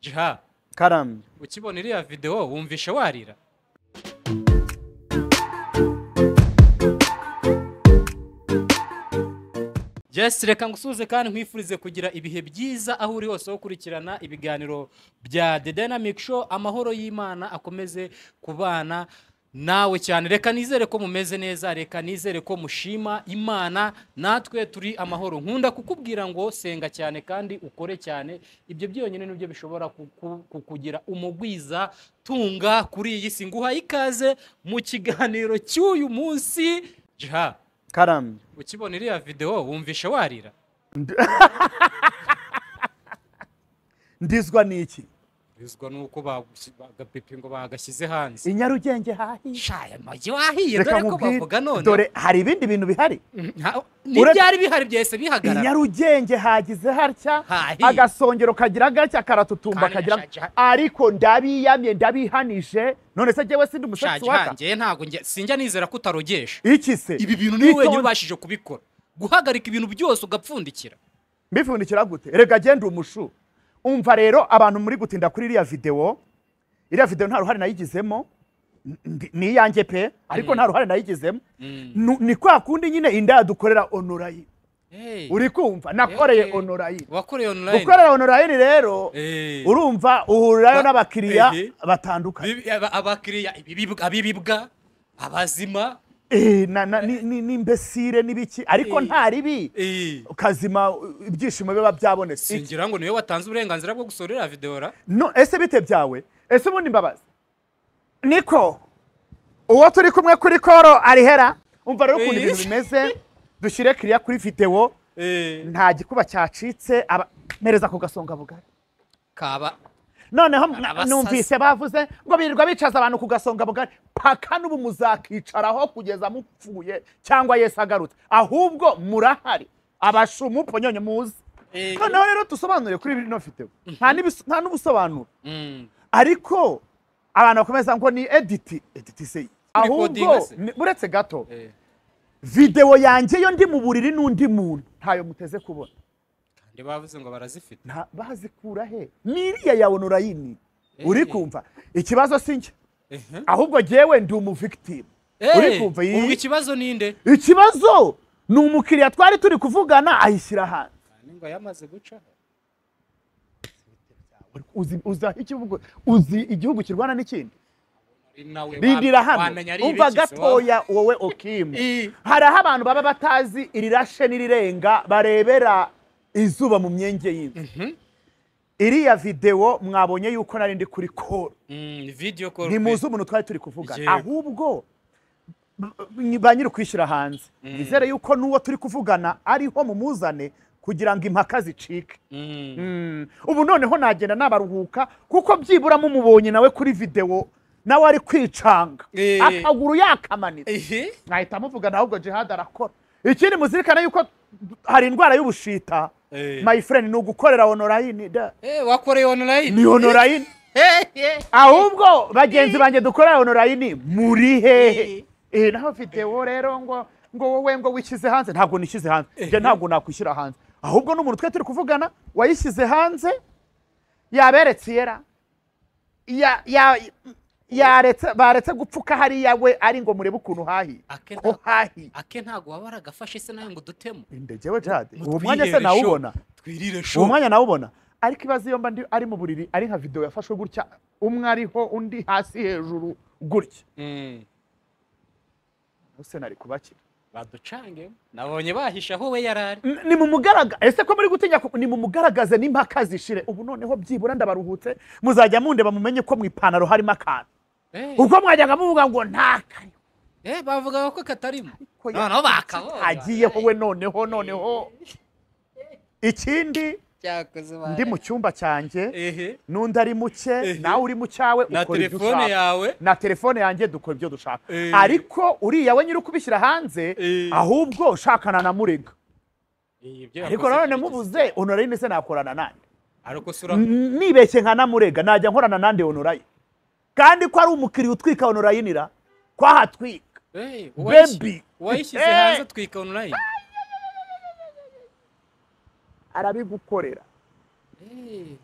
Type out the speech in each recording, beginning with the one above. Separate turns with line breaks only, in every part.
jiha
Karam.
ukibona iriya videwo wumvishe warira Jess reka ngusuhuze kandi nkwifurize kugira ibihe byiza aho uri hose wo gukurikirana ibiganiro bya The Dynamic Show amahoro y'Imana akomeze kubana nawe cyane reka nizere ko mumeze neza reka nizere ko mushima imana natwe turi amahoro nkunda kukubwira ngo senga cyane kandi ukore cyane ibyo byonyine nibyo bishobora kuku- kukugira umugwiza tunga kuri iyi si nguhaye ikaze mu kiganiro cy'uyu munsi jiha
Karam.
ukibona iriya videwo wumvishe warira
Ndizwa n'iki?
bizwa nuko bagusi- bagapipingo bagashyize hanze
Inyarugenge hahiye.
shaya amagi wahiye
Reka
dore ko
nkubwire,
bavuga none
dore hari ibindi bintu bihari.
Nta-
Ure-
n'ibyari bihari byahise bihagarara
Inyarugenge hagize harya
Hahiye.
agasongero kagira gacya karatutumba
Kandi
kagira
gashaje.
ariko ndabiyamye ndabihanije none se jyewe sindi
shaje
umusetsi waka
hanjye ntabwo njye- sinjya nizera ko utarogesha
iki se
ibi bintu niwe wenyine
Itonde.
ubashije kubikora guhagarika ibintu byose ugapfundikira
mbipfundikira gute rega genda umushu umva rero abantu muri gutinda kuri iriya videwo iriya videwo nta ruhare nayigizemo n- ndi- ni iyanjye pe ariko nta ruhare nayigizemo Nu- ni kwa kundi nyine inda yadukorera onorayi
Hey,
uri kumva nakoreye
Eh, eh.
onorayi
wakoreye online
gukorera onorayi rero
Eh.
urumva
Ba-
uhurirayo n'abakiriya
Eh, eh.
batandukanye
Bibi- aba- abakiriya ibibibwa- abibibwa abazima
Eh, na- na- ni- ni- n'imbesire n'ibiki ariko
Eh.
nta ribi
eh,
ukazima uh, ibyishimo biba byabonetse
singira ngo niwe watanze uburenganzira bwo gusohora iriya videwo ra
no ese bite byawe ese ubundi mbabazi niko uwo turi kumwe kuri koro arihera umva rero ukuntu
Eh.
ibintu bimeze dushyire kiriya kuri videwo
Eh,
nta gikuba cyacitse aba mpereza ku gasonga bugari
kaba
noneho
Abasazi.
numvise bavuze ngo birirwa bicaza abantu ku gasonga bugari paka n'ubu muzakicaraho kugeza mupfuye cyangwa yesu agarutse ahubwo murahari abashumupfo nyonyo muzi
Eh,
noneho rero dusobanure kuri bino videwo nta n'ibis- nta n'ubusobanuro
mm,
ariko abantu bakomeza ngo ni editi editi se
Recording
ahubwo
se.
ni- uretse gato
eh,
videwo yanjye yo ndi mu buriri n'undi muntu ntayo muteze kubona
kandi bavuze ngo barazifite
Nta- bazikura he miriya ya onorayini uri
Eh.
kumva ikibazo si njye
Ehe.
ahubwo jyewe ndi umuvigitimu uri
Eh,
kumva iyi-
ubwo ikibazo ninde
ikibazo ni umukiriya twari turi kuvugana ayishyira hanze
Kandi ngo yamaze gucaho
uzi, uzi, aho ikivugo- uzi igihugu kirwana n'ikindi
Ari nawe
rindira
wa-
hano
wamenya ari
umva
ibiki se,
gatoya wowe okimu
I-
hari aho abantu baba batazi irirashe n'irirenga barebera izuba mu myenge y'inzu iriya videwo mwabonye yuko nari ndi kuri koro
wa- Mm, video call
ntimuzi umuntu twari turi kuvugana
Yego.
ahubwo b- ba nyiri ukwishyira hanze nizere yuko n'uwo turi kuvugana ariho mumuzane kugira ngo impaka zicike
Mm,
Mm. ubu noneho nagenda nabaruhuka kuko byibura mumubonye nawe kuri videwo nawe ari kwicanga
Eh.
akaguru yakamanitse
ehe.
mwahita muvuga nawe ubwo jihad arakora ikindi muzirikane yuko hari indwara y'ubushita
Eh.
my friend ni ugukorera onorayini da
Eh, wakoreye online
ni onorayini ahubwo bagenzi banjye dukorera onorayini muri hehe Eh, naho videwo rero ngo ngo wowe ngo wishyize hanze ntabwo nishyize hanze njye ntabwo nakwishyira hanze ahubwo n'umuntu twe turi kuvugana wayishyize hanze yaberetse iyera ya ya yaretse baretse gupfuka hariya we ari ngo murebe ukuntu hahiye
Akenshi-
ko hahiye
ake ntabwo waba waragafashe se nawe ngo dutemo
indegewe jade uwo
Mutwirire
mwanya se nawubona
show. twirire
uwo
show
mwanya nawubona ariko ibaze iyo mba ndi ari mu buriri ari nka videwo yafashwe gutya umwe ariho undi hasi hejuru gutya
Mm,
ese nari kubakira
baducange nabonye bahisha aho we yarari
N- ni mu mugaragaza ese ko muri gutinya ku- ni mu mugaragaze n'impaka zishire ubu noneho byibura ndabaruhutse muzajya mundeba mumenye ko mu ipantaro harimo akantu
Eh,
ubwo mwajyaga muvuga ngo ntakari
eh, bavugaga ko katarimo
Ko ya-
noneho bakabonye
hagiyeho we noneho noneho ikindi
Cyakoze
ndi mu cyumba cyanjye
ehe
n'undi ari muke
Ehe.
nawe uri mu cyawe
na
ukora ibyo
telefone
ushaka.
yawe
na telefone yanjye dukora ibyo dushaka
Eh.
ariko uriya we nyiri ukubishyira hanze
Eh.
ahubwo ushakana na murega
Eh, ibyo
ariko
yakoze
nanone
bigeze.
mubuze onorayi ndetse nakorana nande
ariko sura
N- nibeshye nka na murega najya nkorana nande onorayi kandi ko ari umukiriya utwika onorayinira ko ahatwika
Eh, uwayish-
bebi
uwayishyize
Eh.
hanze atwika online
arabigukorera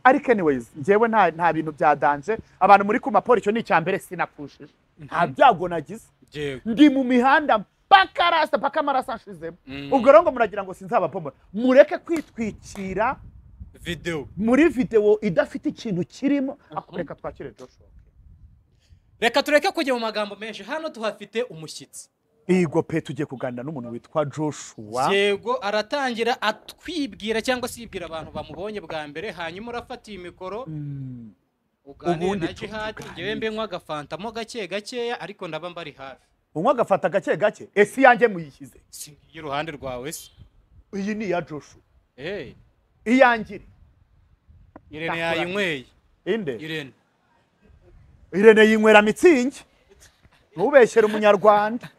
ariko anyways njyewe nta nta bintu byadanje abantu muri kumaporo icyo ni icya mbere sinapushije nta byago nagize
yego
ndi mu mihanda mpaka rasta mpaka amaraso anshizemo ubwo rero ngo muragira ngo sinzabapomora mureke kwitwikira
videwo
muri videwo idafite ikintu kirimo ako reka twakire Joshua
reka tureke kujya mu magambo menshi hano tuhafite umushyitsi
Igo pe tugiye kuganira n'umuntu witwa Joshua
yego aratangira atwibwira cyangwa se yibwira abantu bamubonye bwa mbere hanyuma urafata iyi mikoro
Mm.
uganire
Ubundi
na jihadi
tuganire.
njyewe mbe nkwa agafantamo gake gakeya ariko ndaba mbari hafi
unywa agafata gake gake ese iyanjye muyishyize
si ngiye iruhande rwawe se
iyi ni iya Joshua
Eh,
iyanjye iri.
irene
Ndakura.
yayinyweye
inde
irene
irene yinywera mitsingi ntubeshyere umunyarwanda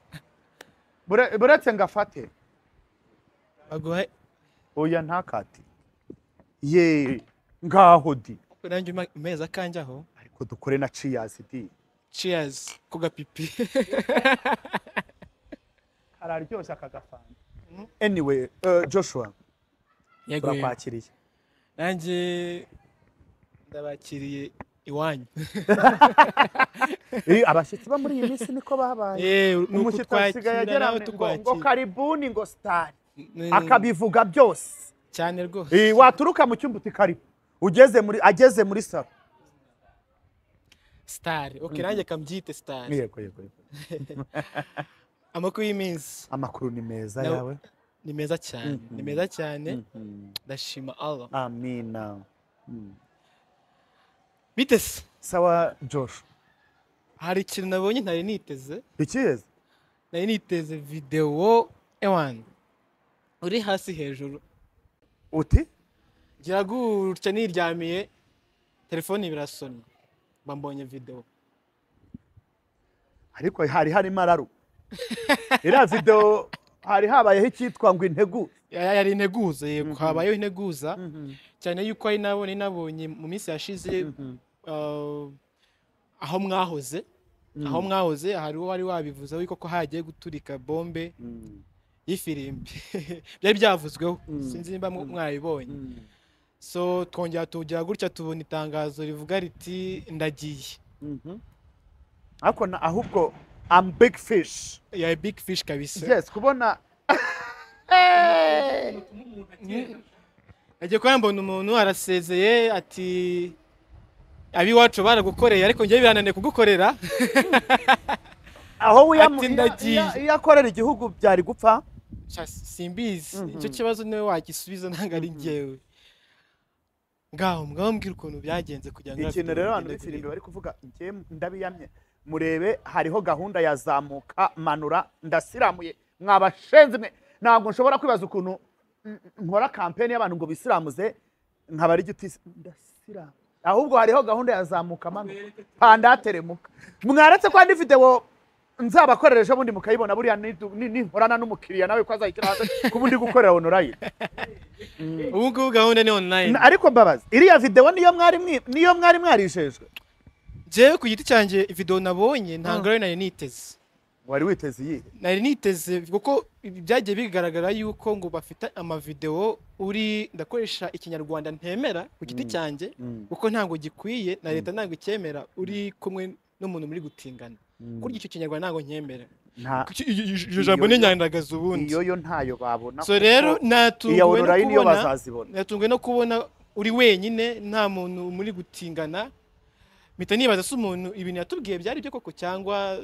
Bure- buretse ngo afate
baguha
oya ntakati ye ngaho di
nanjye umeze akanjyaho
ariko dukore na ciyazi di
ciyazi ku gapipi
kararyoshye aka gafanta anyway eh, joshua turakwakiriye
nanjye ndabakiriye iwanyu
Eh, abashyitsi bo muri iyi minsi niko babaye umushyitsi asigaye agera ngo- ngo karibuni ngo sitari akabivuga byose
cyane rwose
Eh, waturuka mu cyumba uti karibu ugeze muri ageze muri salo
sitari oke nanjye kambyite sitari
yego yego yego.
amakuru y'iminsi
amakuru ni meza
Na-
yawe
ni meza cyane ni
Mhm.
meza cyane
Mhm.
ndashima allah
amina Mm.
bite se
sawa josh
hari ikintu nabonye ntari niteze
ikiyeze
nari niteze videwo ewani uri hasi hejuru
uti
ngira gutya niryamiye telefone birasona mbambonye videwo
ariko hari harimo araru iriya video hari habayeho icyitwa ngo integu
Ya- yari integuza yego habayeho integuza cyane yuko ari nabo nari nabonye mu minsi yashize uh, aho mwahoze aho mwahoze hari uwo wari wabivuzeho yuko ko hagiye guturika bombe y'ifirimbi byari byavuzweho
Mm.
sinzi niba mwa- mwabibonye so twongera tugira gutya tubona itangazo rivuga riti ndagiye
ariko na- ahubwo am big fish
ya big fish kabisa
yes kubona
agiye kuba mbona umuntu arasezeye ati abiwacu baragukoreye ariko njyewe birananiye kugukorera
aho wiyamu-
Ati,
iya-
ndagiye.
iya- iyo akorera igihugu byari gupfa
Sha, simbizi
Mhm.
icyo kibazo niwe wagisubiza ntabwo ari njyewe ngaho ngaho mbwira ukuntu byagenze kugira ngo
ikintu rero abantu b'ifirimbi bari kuvuga njye ndabiyamye murebe hariho gahunda yazamuka manura ndasiramuye mwabashenzi mwe ntabwo nshobora kwibaza ukuntu mm, nkora kampeni y'abantu ngo bisiramuze nkabara igiti ndasiramu ahubwo hariho gahunda yazamuka manura pandateremuka mwaretse ko hari videwo nzabakorera ejo bundi mukayibona buriya nidu- ni- nihorana n'umukiriya nawe ko azayikira hanze kuba ndi gukorera onorayini
ubu ngubu gahunda ni online
Na- ariko mbabazi iriya videwo niyo mwari mwi- niyo mwari mwarishejwe
njyewe ku giti cyanjye videwo nabonye ntabwo ari nari niteze
wari witeze iyihe
nari niteze kuko byagiye bigaragara yuko ngo bafite amavidewo uri ndakoresha ikinyarwanda ntemera ku giti cyanjye kuko ntabwo gikwiye na leta ntabwo icyemera uri kumwe n'umuntu muri gutingana kurya icyo kinyarwanda ntabwo nkemera
nta
Kuki- i- i- iryo jambo ni
Iyo-
nyandagazi ubundi
iyo yo ntayo babona
so rero
iya
natunguwe no
ororayini yo
kubona
bazazibona
natunguwe no kubona uri wenyine nta muntu muri gutingana mpita nibaza se umuntu ibintu yatubwiye byari byo koko cyangwa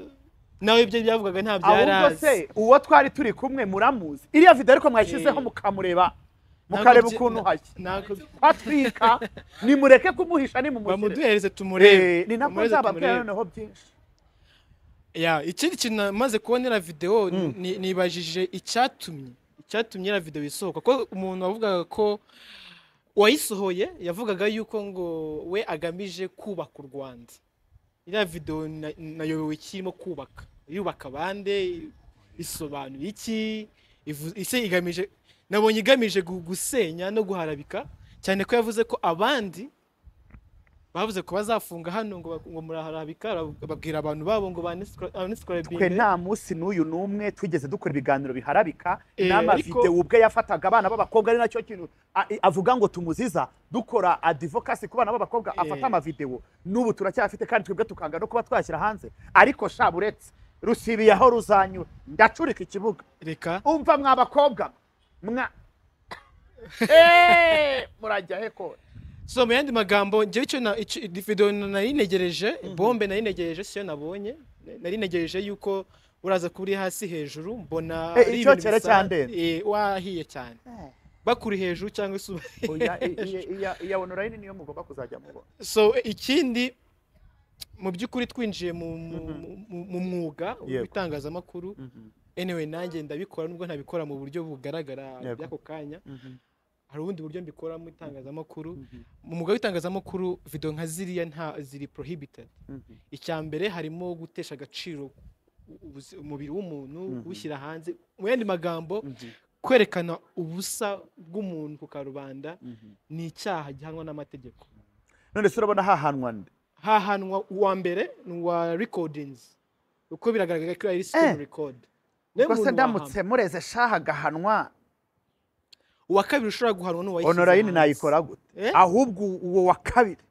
nawe ibyo byavugaga nta byari
ahubwo
azi
se uwo twari turi kumwe muramuzi iriya video ariko mwashyizeho
Eh.
mukamureba
Ntabwo
mukareba
byi-
ukuntu
na-
hashya
ntabwo
atwika nimureke kumuhisha nimumushyire
bamuduhereze
Eh,
tumurebe
ni nako
Bamwohereze
nzababwira
tumurebe.
noneho byinshi
Ya, ikindi kintu maze kubonera videwo ni- nibajije icyatumye icyatumye iriya videwo isohoka ko umuntu wavugaga ko uwayisohoye yavugaga yuko ngo we agamije kubaka u rwanda iriya videwo na- nayobewe ikirimo kubaka yubaka bande isobanura iki ivu- ise igamije nabonye igamije gu- gusenya no guharabika cyane ko yavuze ko abandi bavuze ko bazafunga hano ngo ba- ngo muraharabika bara- babwira abantu babo ngo
twe
banisikorebinge
nta munsi n'uyu n'umwe twigeze dukora ibiganiro biharabika
Eh,
n'amavidewo
ariko-
ubwe yafataga abana b'abakobwa ari nacyo kintu a- i- avuga ngo tumuziza dukora adivokasi ku bana b'abakobwa
Eh.
afata amavidewo n'ubu turacyafite kandi twebwe tukanga no kuba twashyira hanze ariko sha buretse rusibiye aho ruzanyura ndacurika ikibuga
reka
umva mwa bakobwa mwa Eh, murajya he ko
so mu yandi magambo njyewe icyo na- icyo- iyi video nari negereje bombe nari negereje siyo nabonye nari negereje yuko uraza kuba uri hasi hejuru mbona
Eh,
ari
icyo
ibintu
cyari
bisa-
cyandenze.
eh, wahiye cyane bakuri hejuru cyangwa se
oya i- i- iya- iya onorayini niyo mugomba kuzajya mubona
so eh, ikindi mu by'ukuri twinjiye mu, mu, mu- mu mwuga
Yego.
w'itangazamakuru anyway nanjye ndabikora nubwo ntabikora mu buryo bugaragara
Yego.
by'ako kanya hari ubundi buryo mbikora mu itangazamakuru mu mwuga w'itangazamakuru video nka ziriya nta ziri prohibited icya mbere harimo gutesha agaciro u- ubuzi- umubiri w'umuntu
Mhm.
gushyira hanze mu yandi magambo kwerekana ubusa bw'umuntu ku karubanda ni icyaha gihanwa n'amategeko
none se urabona hahanwa nde
hahanwa uwa mbere ni uwa recordings uko biragaragara ko ari
Eh.
screen record niwe
ubwo se
muntu
ndamutse mureze shaha agahanwa
uwa kabiri ushobora guhanwa n'uwa
onorayini nayikora gute
Eh?
ahubwo uwo wa kabiri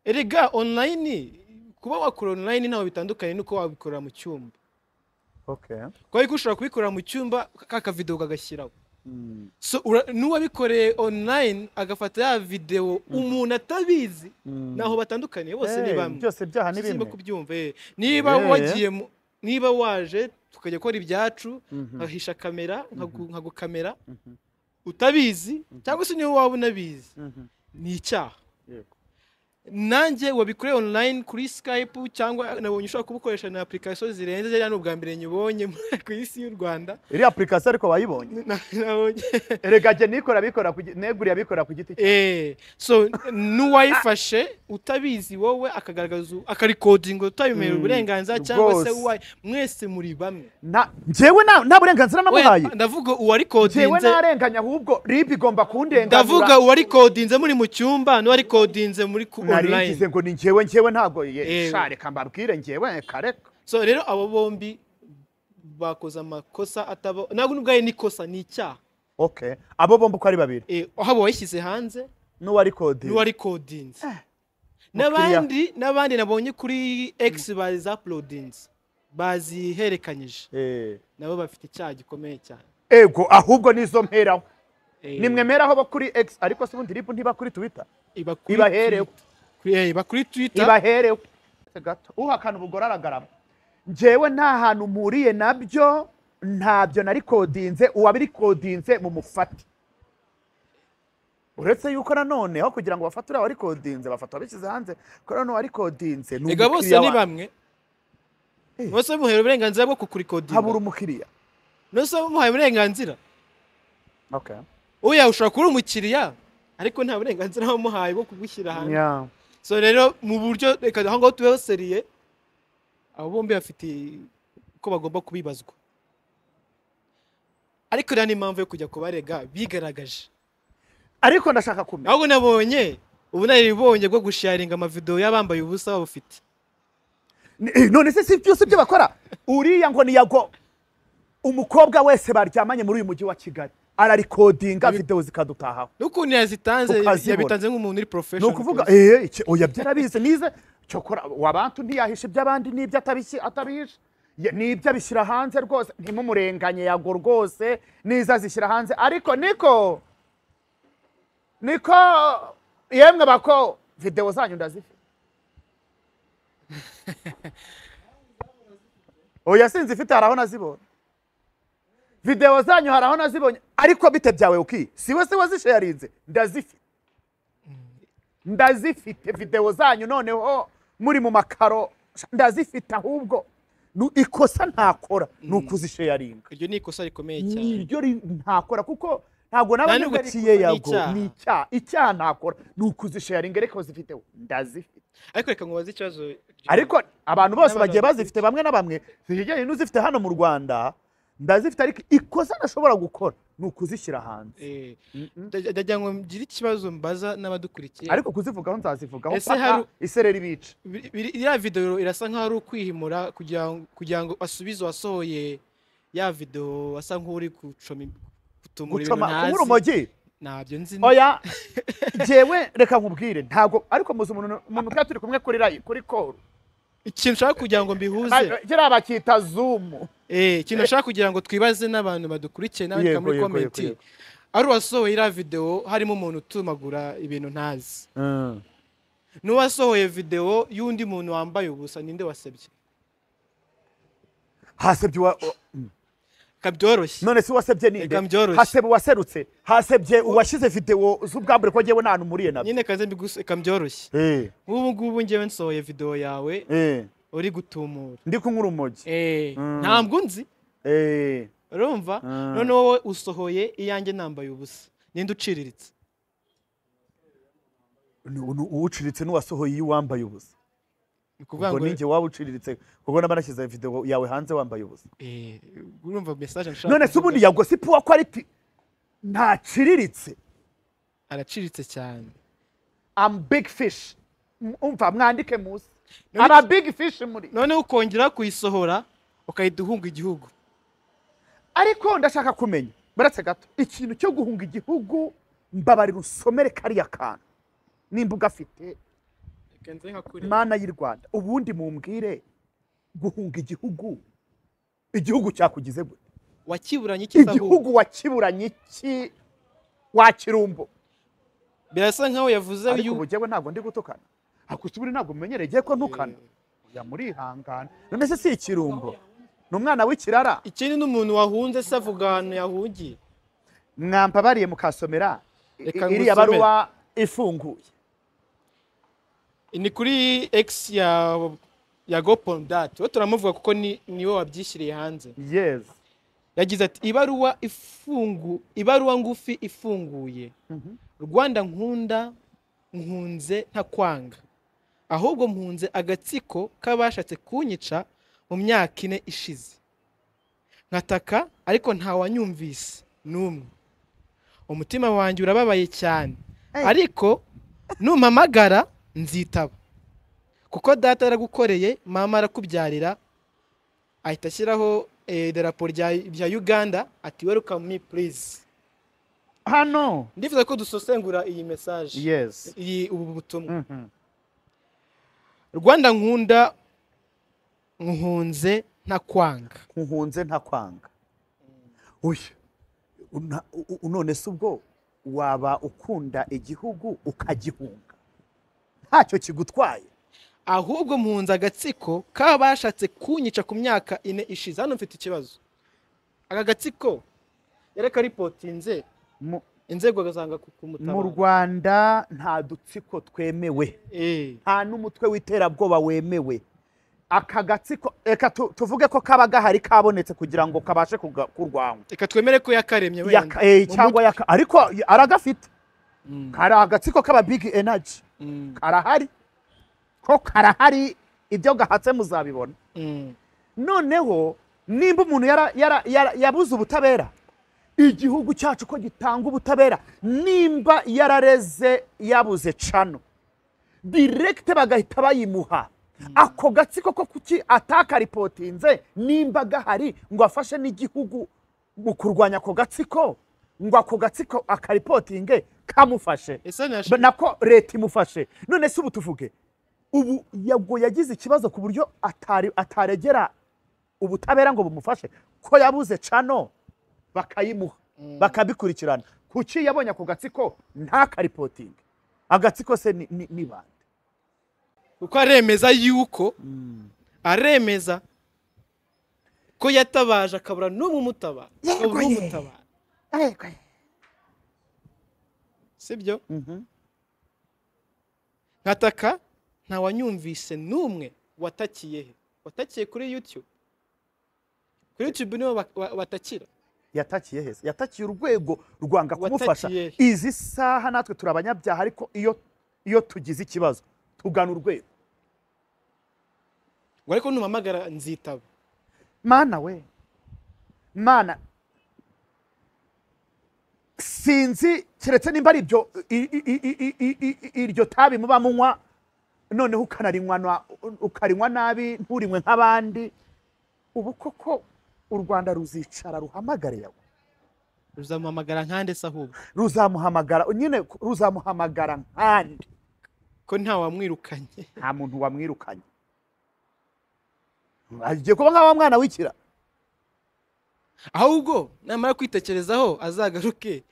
erega online kuba wakora online ntaho bitandukanye nuko wabikorera mu cyumba kuba ariko ushobora kubikorera mu cyumba ka kavidewo kagashyiraho
Mm,
so ura- n'uwabikoreye online agafata ya videwo umuntu atabizi
mm.
ntaho batandukaniye bose
Eh,
ni bamwe
byose byaha ni
simba
bimwe
kubyumva eh. niba
Eh.
wagiye mu- niba waje tukajya gukora ibyacu
Mhm.
nkahisha kamera nkagu- nkagukamera
Mhm.
utabizi cyangwa se niba waba unabizi
Mhm.
ni icyaha
Yego.
nanjye wabikoreye online kuri skype cyangwa nabonye ushobora kubukoresha na application zirenze ziriya ni ubwa mbere nyibonye ku isi y'u rwanda
iriya apurikasiyo ariko wayibonye
Na- nabonye
erega jye nikora abikora ku gi- neguriye abikora ku giti cye
Eh, so n'uwayifashe utabizi wowe akagaragaza akarikodinga utabimerewe
Mm,
uburenganzira cyangwa
rwose.
se uwaye mwese muri bamwe
Nta- njyewe nta nta burenganzira namuhaye
We- ndavuga
njyewe
uwarikodinze
ntarenganya ahubwo ribu igomba kundenganura
ndavuga uwarikodinze muri mu cyumba n'uwarikodinze muri ku
narigize
online
ngo ni njyewe njyewe ntabwo
Ewe.
ye sha reka mbabwire njyewe kareka
so rero abo bombi bakoze amakosa atabo ntabwo n'ubwaye n'ikosa ni icyaha
okay abo bombi uko ari babiri
Eh, haba uwayishyize hanze
n'uwarikodinze
n'uwarikodinze n'abandi n'abandi nabonye kuri x bazapulodinze baziherekanyije
Eh.
nabo bafite icyaha gikomeye cyane
ego ahubwo nizo mperaho
Eh,
nimwe meraho bo kuri x ariko se ubundi ribu ntiba kuri twitter
iba kuri
ibaherewe
Twi- eh, iba kuri twitter
ibaherewe gato uhakana ubugore aragarama njyewe nta hantu mpuriye nabyo ntabyo narikodinze uwabirikodinze mu mufate uretse yuko nanone aho kugira ngo bafate uriya warikodinze bafata abishyize hanze kuko nanone uwarikodinze ni
ega bose
umukiriya
ni
wawe
bamwe
Eh.
bose muhaye uburenganzira bwo kukurikodinga
habura umukiriya
nose muhaye uburenganzira
Okay.
oya ushobora kuba uri umukiriya ariko nta burenganzira wamuhaye bwo kugushyira hanze
Yeah.
so rero mu buryo reka aho ngaho tubeho seriye abo bombi bafite uko bagomba kubibazwa ariko rero n'impamvu yo kujya kubarega bigaragaje
ariko ndashaka kumenya
ahubwo nabonye ubunararibonye bwo gusharinga amavidewo y'abambaye ubusa babufite
Ni- eh, none se si byose ibyo bakora uriya ngo ni yago umukobwa wese baryamanye muri uyu mujyi wa kigali ararikodinga videwo zikadutahaho
n'ukuntu yazitanze
Ukazibona.
yabitanze nk'umuntu uri
ni
professional
ukuvuga
rwose.
eee iki- oya byarabizi nize cyokora wabantu ntiyahisha iby'abandi n'ibyo atabishyi- atabihisha Ye- n'ibyo abishyira hanze rwose ntimumurenganye yago rwose n'izo azishyira hanze ariko niko niko yemwe bako videwo zanyu ndazifite oya sinzifite hari aho nazibonye videwo zanyu hari aho nazibonye ariko bite byawe uki siwe se wazisharinze ndazifite ndazifite videwo zanyu noneho muri mu makaro ndazifite ahubwo Nu- ikosa ntakora ni ukuzisheyaringa
iryo ni ikosa rikomeye
ni
cyane
iryo ri- ntakora kuko ntabwo naba
Nta nubwo
nyubakiye
ari-
yago
ni icyaha.
ni icyaha icyaha ntakora ni ukuzisheyaringa ariko zifiteho ndazifite
ariko reka nkubaze ikibazo
ariko abantu bose
N'abantu
bagiye
bafite-
bazifite bamwe na bamwe zijyanye n'uzifite hano mu rwanda ndazifite ariko ikosa ntashobora gukora ni ukuzishyira hanze
Eh,
Mhm.
ndagira ndagira ngo ngire ikibazo mbaza n'abadukurikiye
ariko kuzivugaho nzazivugaho
Ese
paka
hari-
isereri bica
Biri- biri- iriya video irasa nk'aho ari ukwihimura kugira ngo kugira ngo asubize uwasohoye ya video asa nk'uri gucoma im- gutumura ibintu
gucoma
ntazi
kubura urumogi
ntabyo nzi
oya jyewe reka nkubwire ntabwo ariko muzi umuntu umuntu twari turi kumwe kuri rayi kuri koru
ikintu nshaka kugira ngo mbihuze
kiriya bakita zumu
eh ikintu nshaka kugira ngo twibaze n'abantu badukurikiye n'abandika
Yego,
muri
yego,
comment
yego, yego.
ari uwasohoye iriya video harimo umuntu utumagura ibintu ntazi n'uwasohoye video y'undi muntu wambaye ubusa ninde wasebye
hasebye uwa mm.
kabyoroshye
none se uwasebye ninde
Reka mbyoroshye.
hasebye uwaserutse hasebye uwashyize videwo z'ubwambure ko njyewe nta hantu umuriye nabyo
nyine kaze mbigusa kabyoroshye
Eh,
nk'ubu ngubu njyewe nsohoye video yawe
eh,
uri gutumura
ndi kunywa urumogi
Eh,
ntabwo unzi
Eh,
urumva
Mm.
none wowe usohoye iyanjye nambaye ubusa ninde uciriritse
ni- ni uwuciritse n'uwasohoye iyo wambaye ubusa
ni ukuvuga
ubwo
ngo
ni njye waba uciriritse kuko naba nashyize videwo yawe hanze wambaye ubusa
Eh, urumva message nshaka
none se
kuvuga.
ubundi yagosipu wa kwariti ntaciriritse
araciritse cyane
am big fish M- umva mwandike musi
None
ama
iki-
big fish muri
noneho ukongera kuyisohora ukahita uhunga igihugu
ariko ndashaka kumenya baretse gato ikintu cyo guhunga igihugu mbabarira usomere kariya kantu nimba ugafite mana y'i rwanda ubundi mumbwire guhunga igihugu igihugu cyakugize gute
wakiburanye iki se ahubwo?
igihugu wakiburanye iki wakirumbo
birasa nkaho yavuze
ariko
yu-
ubu jyewe ntabwo ndi gutukana akusubiri ntabwo mumenyereye igihe ko ntukana ya murihangana none se si ikirumbo ni umwana w'ikirara
ikindi n'umuntu wahunze se avuga ahantu yahungiye
mwambabariye mukasomera
Reka
i- iriya
ngusomere.
baruwa ifunguye
ni kuri x ya ya gopondati we turamuvuga kuko ni niwe wabyishyiriye hanze
yes
yagize ati ibaruwa ifungu ibaruwa ngufi ifunguye rwanda nkunda nkunze ntakwanga ahubwo mpunze agatsiko k'abashatse kunyica mu myaka ine ishize nkataka ariko ntawanyumvise n'umwe umutima wanjye urababaye cyane ariko numpamagara nzitaba kuko data yaragukoreye mama arakubyarira ahita ashyiraho eh, idarapo rya rya uganda ati welcome me please
hano
ndifuza ko dusesengura iyi message
yes
iyi ubu butumwa
Mhm.
rwanda nkunda nkuhunze ntakwanga
nkuhunze ntakwanga uyu una- u- u- none se ubwo waba ukunda igihugu ukagihunga ntacyo kigutwaye
ahubwo mpunze agatsiko k'abashatse kunyica ku myaka ine ishize hano mfite ikibazo aka gatsiko yari karipotinze
mu
inzego agasanga
mu
kumutabara
rwanda nta dutsiko twemewe
Eh,
nta n'umutwe w'iterabwoba wemewe aka gatsiko reka tu- tuvuge ko kaba gahari kabonetse kugira ngo kabashe kuga- kurwanywa
reka twemere ko yakaremye
Yaka- eh,
Mu
cyangwa yaka ariko aragafite
Mm.
kari agatsiko k'aba big energy
Mm,
karahari ko karahari ibyo gahatse muzabibona
mm.
noneho nimba umuntu yara- yara- yara- yabuze ubutabera igihugu cyacu ko gitanga ubutabera nimba yarareze yabuze cano direkite bagahita bayimuha ako gatsiko ko kuki atakaripotinze nimba gahari ngo afashe n'igihugu mu kurwanya ako gatsiko ngo ako gatsiko akaripotinge kamufashe
ese
Ba-
nashaka
nako leta imufashe none se ubu tuvuge ubu yago yagize ikibazo ku buryo atari ataregera ubutabera ngo bumufashe ko yabuze cano bakayimuha bakabikurikirana kuki yabonye ako gatsiko ntakaripotinge agatsiko se ni- ni ni bande
kuko aremeza yuko aremeza ko yatabaje akabura n'umwe umutabara
Yego
akabura
ye.
n'umutabara sibyo
Mhm.
nkataka ntawanyumvise n'umwe watakiye he watakiye kuri youtube kuri youtube niho ba- wa- batakira
yatakiye heza yatakiye urwego rwanga kumufasha
Watakiye.
izi saha natwe turi abanyabyaha ariko iyo iyo tugize ikibazo tugana urwego
ngo ariko numpamagara nzitaba
mana we mana sinzi keretse nimba ari ibyo i- i- i- i- i- i- i- iryo tabi muba munywa noneho ukanarinywa na- ukarinywa nabi nturinywe nk'abandi ubu koko u rwanda ruzicara ruhamagare yawe
ruzamuhamagara nkande se ahubwo
ruzamuhamagara nyine ruzamuhamagara nkandi
ko nta wamwirukanye
nta muntu wamwirukanye agiye kuba nk'awa mwana w'ikira
ahubwo namara kwitekerezaho azagaruke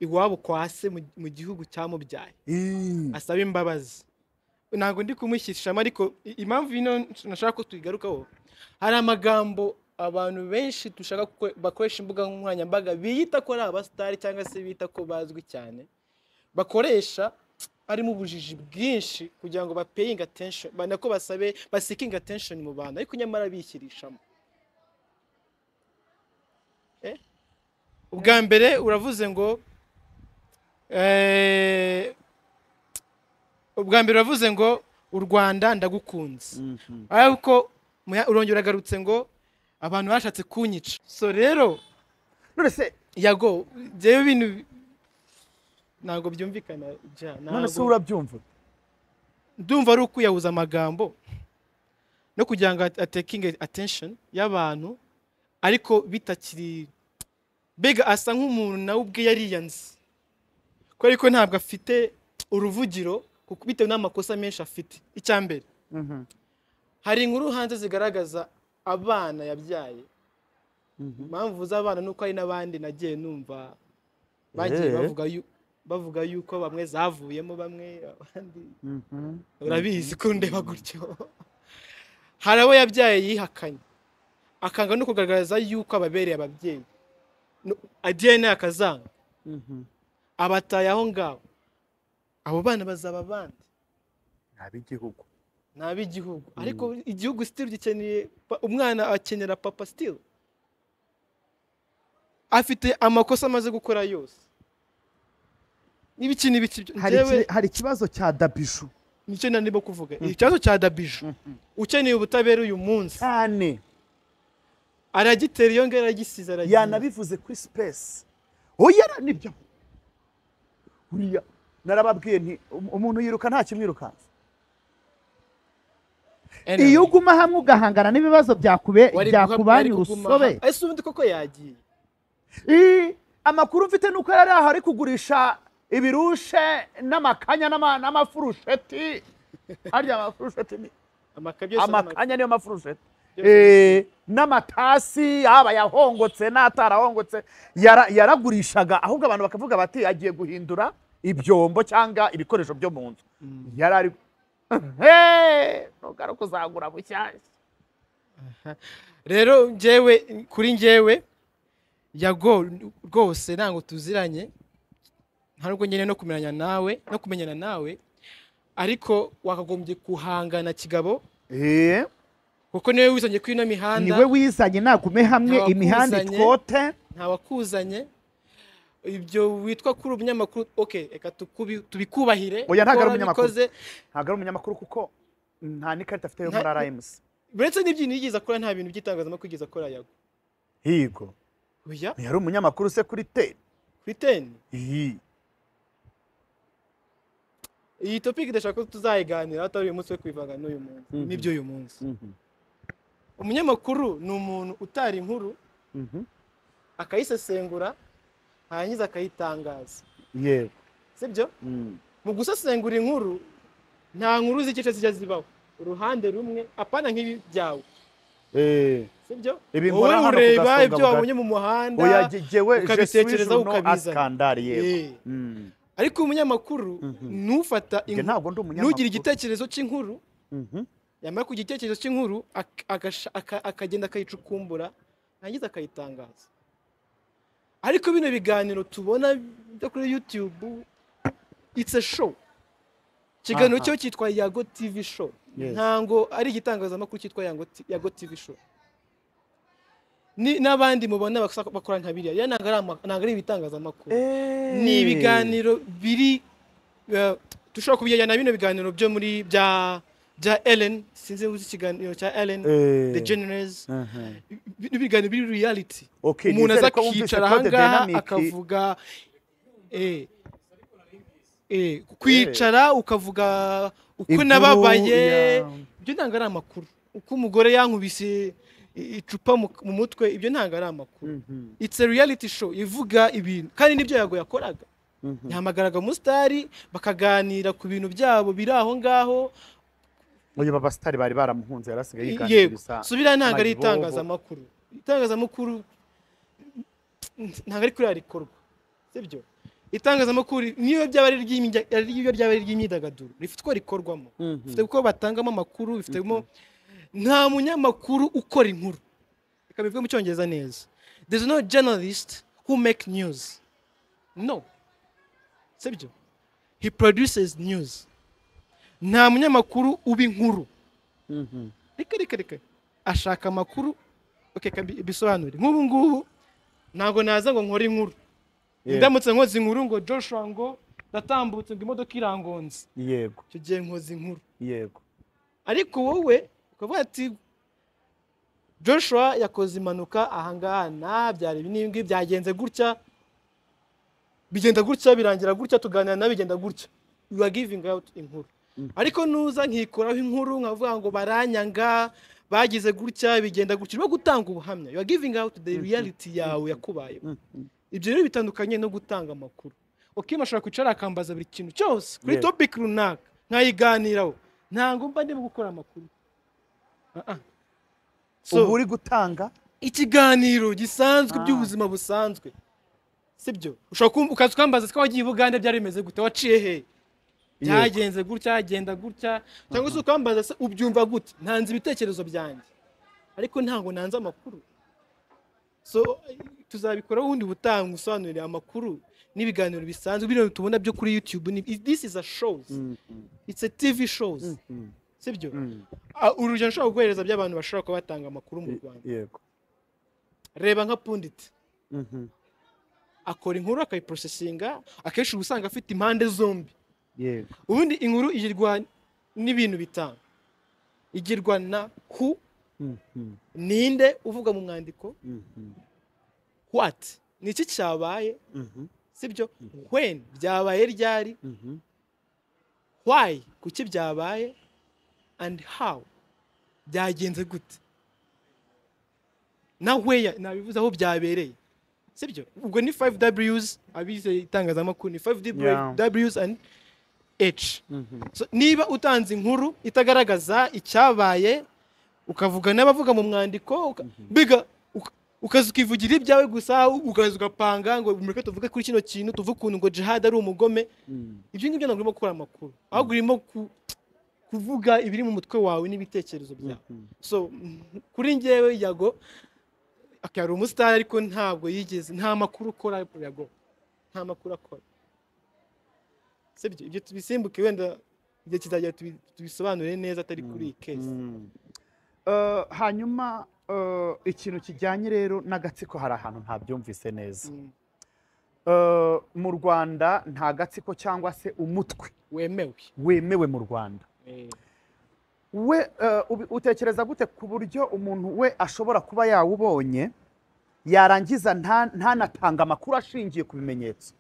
iwabo kwa se mu- mu gihugu cyamubyaye asaba imbabazi ntabwo ndi kumushyirishamo ariko i- impamvu ino nashaka ko tuyigarukaho hari amagambo abantu benshi dushaka ko bakoresha imbuga nkoranyambaga biyita ko ari abasitari cyangwa se bita ko bazwi cyane bakoresha harimo ubujiji bwinshi kugira ngo bapeyinge attention ba- nako basabe basikinge attention mu bantu ariko nyamara bishyirishamo Eh? ubwa mbere uravuze ngo eh, ubwa mbere uravuze ngo u rwanda ndagukunze ariko muya- urongera uragarutse ngo abantu bashatse kunyica so rero
none se
yago njyewe ibintu ntabwo byumvikana ja
none se
ntabwo-
urabyumva
ndumva ari ukwiyahuza amagambo no kugira ngo at- atekinge attention y'abantu ariko bitakiri mbega asa nk'umuntu nawe ubwe yariyanze kubera ko ntabwo afite uruvugiro kuko bitewe n'amakosa menshi afite icya mbere hari inkuru hanze zigaragaza abana yabyaye impamvu z'abana ni uko hari n'abandi nagiye numva bagiye
Eh.
bavuga yu- bavuga yuko bamwe zavuyemo bamwe abandi urabizi ko ndeba gutyo hari abo yabyaye yihakanye akanga no kugaragaza yuko ababereye ababyeyi No- adiyene akazanga abataye aho ngaho abo bana bazaba abandi
ab'igihugu
ni ab'igihugu ariko igihugu sitiri gikeneye pa- umwana akenera papa sitiri afite amakosa amaze gukora yose n'ibiki n'ibiki byo-
hari
njyewe-
iki- hari ikibazo cya dabishu
nicyo nari ndimo kuvuga ikibazo cya dabiju ukeneye ubutabera uyu munsi
cyane
aragitera iyo ngero aragisize aragiye
yanabivuze kuri sipesi oya nibyo uriya narababwiye nti um- umuntu yiruka nta kimwirukansa
Anyway,
iyo uguma hamwe ugahangana n'ibibazo byakube
wari guhamya,
byakubanye
wari kuguma
urusobe
aha. ese ubundi koko yagiye
Ii, amakuru mfite nuko yari aho ari kugurisha ibirushe n'amakanya n'ama- n'amafurusheti arya amafurusheti ni
amaka byose n'amaka-
amakanya niyo mafurusheti
Byose.
Eh, n'amatasi yaba yahongotse n'atarahongotse yara- yaragurishaga ahubwo abantu bakavuga bati agiye guhindura ibyombo cyangwa ibikoresho byo mu nzu yari ari Hey, nugara kuzagura bushyashya
rero njyewe kuri njyewe yago rwose ntabwo tuziranye nta nubwo nyine no kumenyana nawe no kumenyana nawe ariko wakagombye kuhangana kigabo
Eh,
kuko niwe wizanye kuri ino mihanda
niwe wizanye nagume hamwe
Nta
imihanda
wakuzanye.
itwote
ntawakuzanye ibyo witwa kuri umunyamakuru oke reka tukubi- tubikubahire
Oya, ntabwo ari
ko warabikoze.
ntabwo ari umunyamakuru kuko nta n'ikarita afite yo muri
Nta-
rms
uretse n'ibyintu yigeze akora nta bintu by'itangazamakuru yigeze akora yago
higo
oya
yari umunyamakuru se kuri teni
kuri teni
iyi
iyi topiki ndashaka ko tuzayiganira atari uyu munsi wo kwivanga n'uyu munsi
Mhm.
n'ibyo uyu munsi umunyamakuru ni umuntu utara inkuru akayisesengura hanyuma akayitangaza
yewe
sibyo mu gusesengura inkuru nta nkuru z'igice zijya zibaho uruhande rumwe apana nk'ibi byawe sibyo
Ibi
wowe
nkora hano ku
ureba
Gasonga
ibyo
bugari.
wabonye mu muhanda
oya jye- jyewe
ukabitekerezaho ukabizana.
asikandari yewe
Eh. ariko umunyamakuru
Mhm.
ntufata
Jye
inkuru
ntabwo ndi
ntugire
umunyamakuru
igitekerezo cy'inkuru
Mhm.
yamara kugira igitekerezo cy'inkuru ak- agasha- aka- akagenda akayicukumbura yarangiza akayitangaza ariko bino biganiro tubona byo kuri youtube it's a show ikiganiro
Aha.
cyo cyitwa yago tv show
Yes.
ntango ari igitangazamakuru cyitwa Yango T- yago tv show Ni- n'abandi mubona basa- bakora nka biriya ya ntabwo ari ama- ntabwo ari ibitangazamakuru ni ibiganiro biri eh, dushobora kubigereranya na bino biganiro byo muri bya bya ellen sinzi uzi ikiganiro cya ellen
Eh.
the generous
Mhm.
ibiganiro biri reality
Okay,
umuntu
nizere
aza
ko wumvise
akicara
Code
ahangaha
Dynamic.
akavuga eh, eh, kwicara ukavuga uko
Inkuru,
nababaye
yeah.
ibyo ntabwo ari amakuru uko umugore yankubise i- icupa mu mu mutwe ibyo ntabwo ari amakuru it's a reality show ivuga ibintu kandi nibyo yago yakoraga yahamagaraga umusitari bakaganira ku bintu byabo biri aho ngaho
uyu babasitari bari baramuhunze yari asigaye yiganjije
yego
gusa
subira ntabwo ari
Mayibobo.
itangazamakuru itangazamakuru ntabwo ari kuri rikorwa sibyo itangazamakuru niyo byaba ari iry'imyida- ari iyo ryaba ari iry'imyidagaduro rifite uko rikorwamo rifite uko batangamo amakuru bifitemo nta munyamakuru ukora inkuru reka bivuge mu cyongereza neza there is no journalist who make news no sibyo he produces news nta munyamakuru uba inkuru reka reka reka ashaka amakuru okay, reka mbi- mbisobanure nk'ubu ngubu ntabwo naza ngo nkore inkuru
Yeah.
ndamutse nkoze inkuru ngo joshua ngo natambutse ngo imodoka irangonze
yego
icyo gihe nkoze inkuru
yego
ariko wowe ukavuga ati joshua yakoze impanuka ahangaha na byari ibi n'ibi ngibi, byagenze gutya bigenda gutya birangira gutya tuganira na bigenda gutya you are giving out inkuru ariko nuza nkikoraho inkuru nkavuga ngo baranyanga bagize gutya bigenda gutya urimo gutanga ubuhamya you are giving out the reality yawe yakubayeho ibyo rero bitandukanye no gutanga amakuru okim ashobora kwicara akambaza buri kintu cyose kuri
Yeah.
topic runaka nkayiganiraho ntabwo mba ndimo gukora amakuru Ah, ah. So-
ubu uri gutanga
ikiganiro gisanzwe
Ah.
by'ubuzima busanzwe sibyo ushobora kumva ukaza ukambaza ko wagiye i bugande byari bimeze gute waciye hehe byagenze gutya agenda gutya cyangwa se ukambaza se ubyumva gute ntanze ibitekerezo byanjye ariko ntabwo nanze amakuru so tuzabikoraho ubundi butaha usobanurire amakuru n'ibiganiro bisanzwe biriya tubona byo kuri youtube ni this is a shows it's a tv shows sibyo Ah, urugero nshobora guhereza by'abantu bashobora kuba batanga amakuru mu rwanda
yego
reba nka punditi
Mhm.
akora inkuru akayiprosesinga akenshi uba usanga afite impande zombi
yego
ubundi inkuru igirwa n'ibintu bitanu igirwa na hu
Mhm.
ninde uvuga mu mwandiko
Mhm.
what ni iki cyabaye
Mhm.
sibyo when byabaye ryari
Mhm.
why kuki byabaye and how byagenze gute na where nabivuze aho byabereye sibyo ubwo ni 5ws abize itangazamakuru ni 5ws and h
Mhm.
so, niba utanze inkuru itagaragaza icyabaye ukavuga n'abavuga mu mwandiko uka- biga uka- ukaza ukivugira ibyawe gusa ukaza ugapanga ngo mureke tuvuge kuri kino kintu tuve ukuntu ngo jihad ari umugome
Mhm.
ibyo ngibyo ntabwo urimo gukora amakuru ahubwo urimo ku- kuvuga ibiri mu mutwe wawe n'ibitekerezo byawe so mm, kuri njyewe yago okay, hari umusitari ariko ntabwo yigeze nta makuru ukora yago nta makuru akora sibyo ibyo tubisimbuke wenda igihe kizagera tubi- tubisobanure neza atari kuri iyi kesi
Mm. Eh, hanyuma eh, ikintu kijyanye rero n'agatsiko hari ahantu ntabyumvise neza
Mm,
Eh, mu rwanda nta gatsiko cyangwa se umutwe
wemewe
wemewe mu rwanda
Eh,
we eh, ubi- utekereza gute ku buryo umuntu we ashobora kuba yawubonye yarangiza nta- ntanatanga amakuru ashingiye ku bimenyetso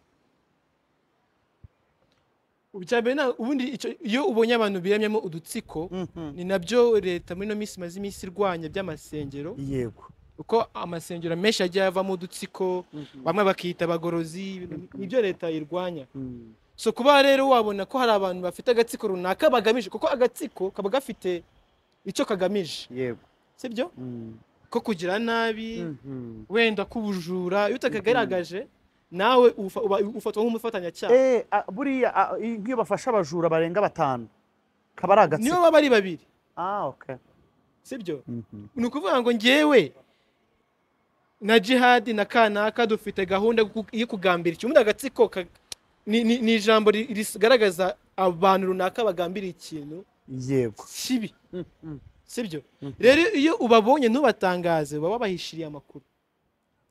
icya mbere nta- ubundi icyo- iyo ubonye abantu biramyemo udutsiko ni nabyo leta muri ino minsi imaze iminsi irwanya by'amasengero
yego
uko amasengero menshi agiye avamo udutsiko bamwe bakiyita abagorozi nibyo leta irwanya so kuba rero wabona ko hari abantu bafite agatsiko runaka bagamije kuko agatsiko kaba gafite icyo kagamije
yego
sibyo ko kugira nabi wenda k'ubujura iyo utakagaragaje nawe ufa- uba- ufatwa nk'umufatanyacyaha
Eh, a- buriya a- i- nk'iyo bafashe abajura barenga batanu kaba ari
niyo
agatsiko
baba ari babiri
ah okay
sibyo ni ukuvuga ngo ngewe na jihadi na kanaka dufite gahunda yo ku- yo kugambira ikintu ubundi agatsiko ka- ni- ni ni ijambo ri- rigaragaza abantu runaka bagambiriye ikintu
yego
kibi sibyo rero iyo ubabonye ntubatangaze baba wabahishiriye amakuru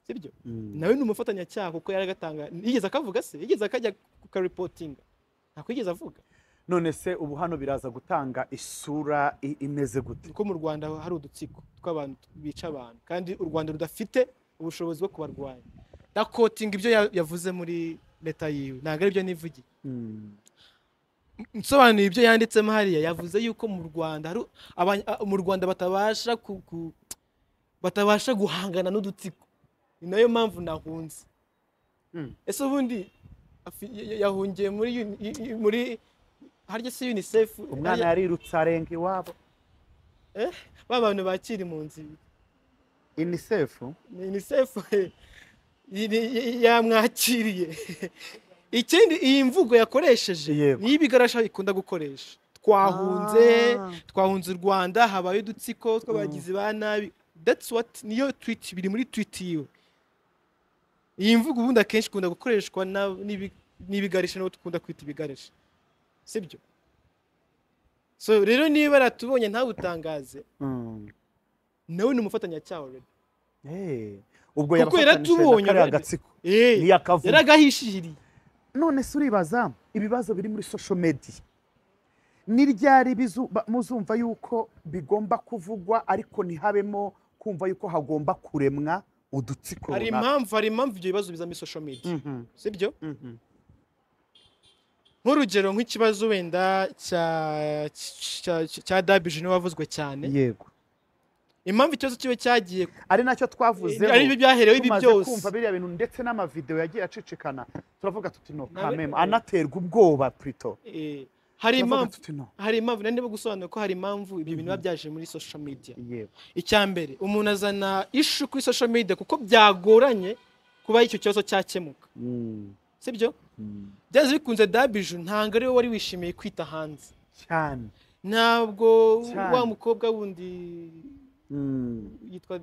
sibyo nawe ni umufatanyacyaha kuko yaragatanga yigeze akavuga se yigeze akajya ku karipotinga ntabwo yigeze avuga
none se ubu hano biraza gutanga isura i- imeze gute
ko mu rwanda hari udutsiko tw'abantu bica abantu kandi u rwanda rudafite ubushobozi bwo kubarwanya dakotinga ibyo ya- yavuze muri leta yiwe ntabwo ari byo nivugiye
Mm.
nsobanuye ibyo yanditsemo hariya yavuze yuko mu rwanda hari abanya- a- mu rwanda batabasha ku- ku- batabasha guhangana n'udutsiko ni nayo mpamvu nahunze
Mm.
ese ubundi afi- y- y- yahungiye muri uni- i- i- muri harya se unicef
umwana
harya-
yarirutse arenga iwabo
ba bantu bakira impunzi
unicef
ni UNICEF eh, y- y- yamwakiriye ikindi iyi mvugo yakoresheje
Yego.
niyo ibigarasha ikunda gukoresha twahunze twahunze u rwanda habaye udutsiko tw'abagizi ba nabi that's what niyo tweet biri muri tweet yiwe iyi mvugo ubundi akenshi ikunda gukoreshwa na- n'ibi- n'ibigarisha n'uwo dukunda kwita ibigarisha sibyo so rero niba ratubonye ntabutangaze
Mm.
nawe ni umufatanyacyaha already
Eh, ubwo
Kuko
yabafatanishije
yaratubonye
kariya
already.
gatsiko
Eh,
niyakavuga
yaragahishiriye
none se uribaza ibibazo biri muri social media ni ryari bizu- ba- muzumva yuko bigomba kuvugwa ariko ntihabemo kumva yuko hagomba kuremwa udutsiko
hari
runaka?
impamvu hari impamvu ibyo bibazo biza muri social media
Mhm,
sibyo
mhm.
nk'urugero nk'ikibazo wenda cya cya- cya- cya dabije niwe wavuzwe cyane
yego
impamvu ikibazo kiba cyagiye
ari nacyo twavuzeho
ari byo byaherewe ibi
tumaze
byose
kumva biriya bintu ndetse n'amavidewo yagiye acicikana turavuga tuti no
Nawe-
kameme anaterwa ubwoba plito
Eh, hari
turavuga
impamvu
tuti no
hari impamvu nari ndimo gusobanura ko hari impamvu ibyo bintu biba byaje muri social media
yego
icya mbere umuntu azana ishu kuri social media kuko byagoranye kuba icyo kibazo cyakemuka
Mm,
sibyo
mm.
byanze bikunze dabiju ntabwo ariwe wari wishimiye kwita hanze
cyane
ntabwo
Cyane.
wa mukobwa wundi
Mm,
yitwa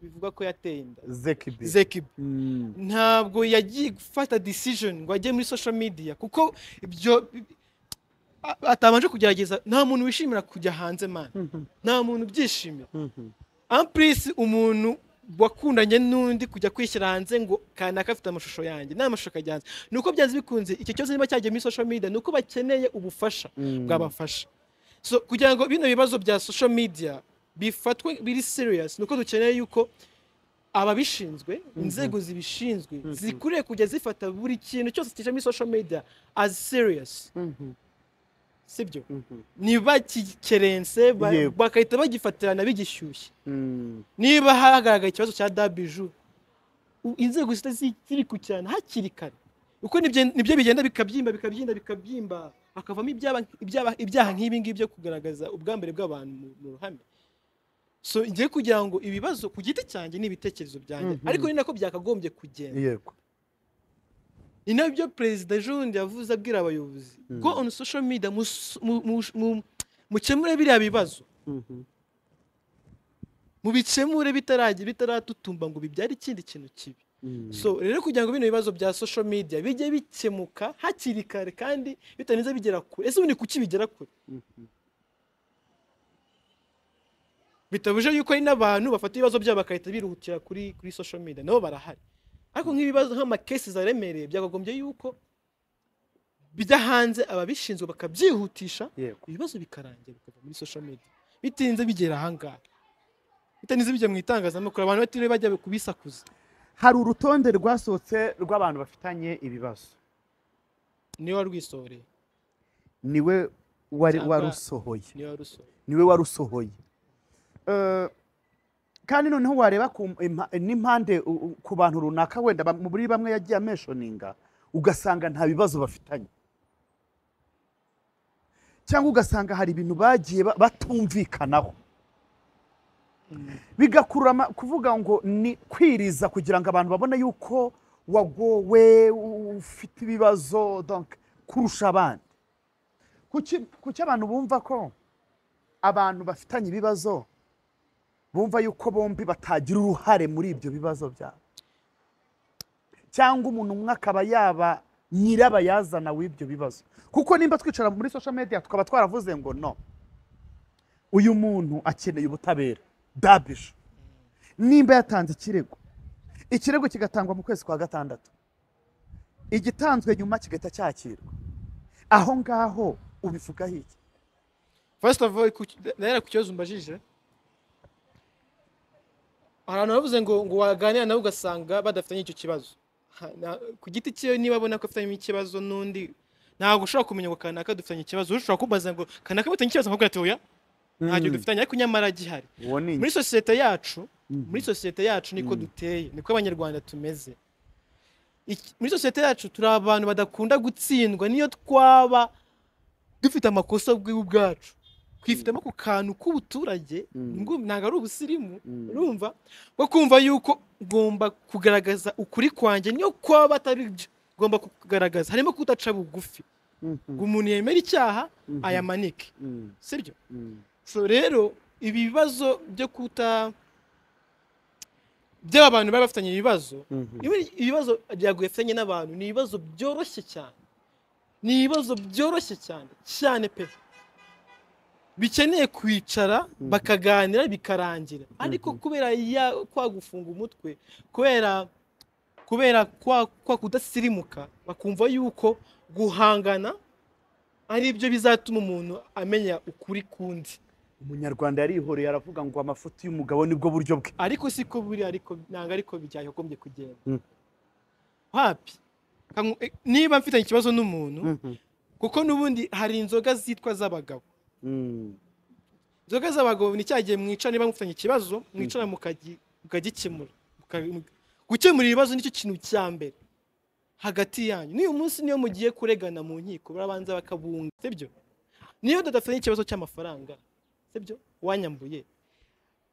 bivuga ko yateye inda
zekibi
zekibi
Mm,
ntabwo yagiye gufata decision ngo ajye muri social media kuko ibyo a- atabanje kugerageza nta muntu wishimira kujya hanze man
mhm,
nta muntu ubyishimira
mhm.
ampurisi umuntu wakundanye n'undi kujya kwishyira hanze ngo kanaka afite amashusho yanjye nta mashusho akajya hanze ni uko byanze bikunze icyo kibazo niba cyagiye muri social media ni uko bakeneye ubufasha
Mm.
bwabafasha so kugira ngo bino bibazo bya social media bifatwe biri serious ni uko dukeneye yuko ababishinzwe inzego zibishinzwe zikwiriye kujya zifata buri kintu cyose kije muri social media as serious
Mhm,
sibyo
mhm,
ntibakikerense ba-
Yego.
bagahita bagifatirana bigishyushye
mm.
niba hagaragaye ikibazo cya dabiju u- inzego zihita zi- zibikurikirana hakiri kare uko nibyo- nibyo bigenda bikabyimba bikabyimba bikabyimba hakavamo ibyaba- ibyaba- ibyaha nk'ibi ngibi byo kugaragaza ubwambere bw'abantu mu- mu ruhame so ngiye kugira ngo ibibazo ku giti cyanjye ni ibitekerezo byanjye
Mhm.
ariko ni nako byakagombye kugenda
yego
ni nabyo perezida jundi yavuze abwira abayobozi
Mm.
go on social media mus- mu- mu- mu- mukemure biriya bibazo
Mhm,
mubikemure bitarajya bitaratutumba ngo bibyare ikindi kintu kibi
mm.
so rero kugira ngo bino bibazo bya social media bijye bikemuka hakiri kare kandi bitarinze bigera kure ese ubundi kuki bigera kure
Mhm.
bitabuje yuko hari n'abantu bafata ibibazo byabo bagahita birihutira kuri kuri social media nabo barahari ariko nk'ibibazo nk'amakesi zaremereye byakagombye yuko bijya hanze ababishinzwe bakabyihutisha
yego
ibibazo bikarangira bikava muri social media bitinze bigera ahangaha bitarinze bijya mu itangazamakuru abantu batiriwe bajya kubisakuza
hari urutonde rwasohotse rw'abantu bafitanye ibibazo
niwe warwisoreye
niwe wari
Cyangwa-
warusohoye
niwe warusoreye
niwe warusohoye Eh, kandi noneho wareba ku impa- n'impande u- u- ku bantu runaka wenda bam- muri bamwe yagiye ameshoninga ugasanga nta bibazo bafitanye cyangwa ugasanga hari ibintu bagiye ba- batumvikanaho bigakurura ama- kuvuga ngo ni kwiriza kugira ngo abantu babone yuko wagowe u- ufite ibibazo donc kurusha abandi kuki kuki abantu bumva ko abantu bafitanye ibibazo bumva yuko bombi batagira uruhare muri ibyo bibazo byabo cyangwa umuntu umwe akaba yaba nyirabayazana w'ibyo bibazo kuko nimba twicara muri social media tukaba twaravuze ngo no uyu muntu akeneye ubutabera dabije nimba yatanze ikirego ikirego kigatangwa mu kwezi kwa gatandatu igitanzwe nyuma kigahita cyakirwa aho ngaho ubivuga hirya
First of all, ku- nahera ku kibazo umbajije hari abantu bavuze ngo ngo waganira nabo ugasanga badafitanye icyo kibazo Ha- na- ku giti cye niba abona ko afitanye ikibazo n'undi ntabwo ushobora kumenya ngo kanaka dufitanye ikibazo ushobora kubaza ngo kanaka mufitanye ikibazo nkubwira ati oya ntacyo dufitanye ariko nyamara gihari
uwo ni
muri sosiyete yacu
Mhm.
muri sosiyete yacu niko duteye niko abanyarwanda tumeze Iki- muri sosiyete yacu turi abantu badakunda gutsindwa niyo twaba dufite amakosa ubwi ubwacu twifitemo ku kantu k'ubuturage ngo ntabwo ari ubusirimu urumva bwo kumva yuko ngomba kugaragaza ukuri kwanjye niyo kwaba atari byo ngomva kugaragaza harimo kudaca bugufi ngo umuntu yemere icyaha ayamanike sibyo so rero ibi bibazo byo kuta by'aba bantu bari bafitanye ibibazo ibi- ibibazo byaguye bafitanye n'abantu ni ibibazo byoroshye cyane ni ibibazo byoroshye cyane cyane pe bikeneye kwicara bakaganira bikarangira ariko kubera ya kwa gufunga umutwe kubera kubera kwa, kwa kudasirimuka bakumva yuko guhangana ari byo bizatuma umuntu amenya ukuri kundi
umunyarwanda yarihoreye aravuga ngo amafuti y'umugabo nibwo buryo bwe
ariko siko buri ariko ntabwo ariko byakagombye kugenda
Mm.
hapi Kangu- eh, niba mfitanye ikibazo n'umuntu kuko n'ubundi hari inzoga zitwa z'abagabo inzoga z'abagabo ni cya gihe mwicara niba mufitanye ikibazo mwicara mukagi- mukagikemura Muka- mu- gukemura ibibazo nicyo kintu cya mbere hagati yanyu n'uyu munsi niyo mugiye kuregana mu nkiko barabanza bakabunga sibyo niyo tudafitanye ikibazo cy'amafaranga sibyo wanyambuye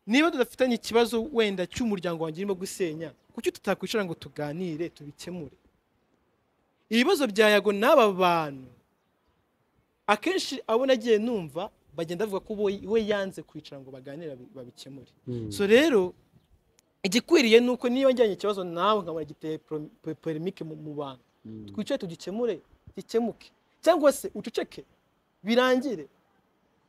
niba tudafitanye ikibazo wenda cy'umuryango wanjye urimo gusenya kuki tutakwicara ngo tuganire tubikemure ibibazo bya yago n'aba bantu akenshi abo nagiye numva bagenda bavuga ko bo- we yanze kwicara ngo baganire babi- babikemure so rero igikwiriye ni uko niba njyanye ikibazo nawe nkaba giteye pro- pe- polemike mu mu bantu twicare tugikemure gikemuke cyangwa se uceceke birangire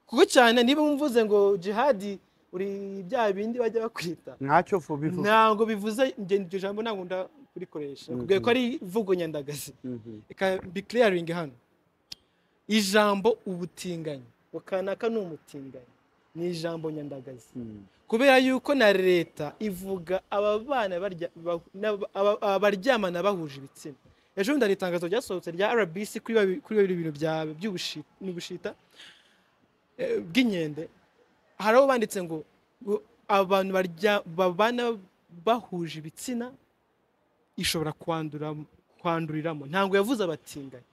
kuko cyane niba mvuze ngo jihadi uri bya bindi bajya bakwita
ntacyo bivuga
ntabwo bivuze njye iryo jambo ntabwo nda kurikoresha kubwira ko ari ivugo nyandagazi reka bikiriyaringe hano ijambo ubutinganyi ngo kanaka ni umutinganyi ni ijambo nyandagazi kubera yuko na leta ivuga aba bana barya- ba- n'aba- aba- abaryamana bahuje ibitsina ejo bundi hari itangazo ryasohotse rya rbc kuri babi- kuri bibiri bintu bya by'ubushi- n'ubushita eh, bw'inkende hari abo banditse ngo ngo abantu barya- babana bahuje ibitsina ishobora kwandura kwanduriramo ntabwo yavuze abatinganyi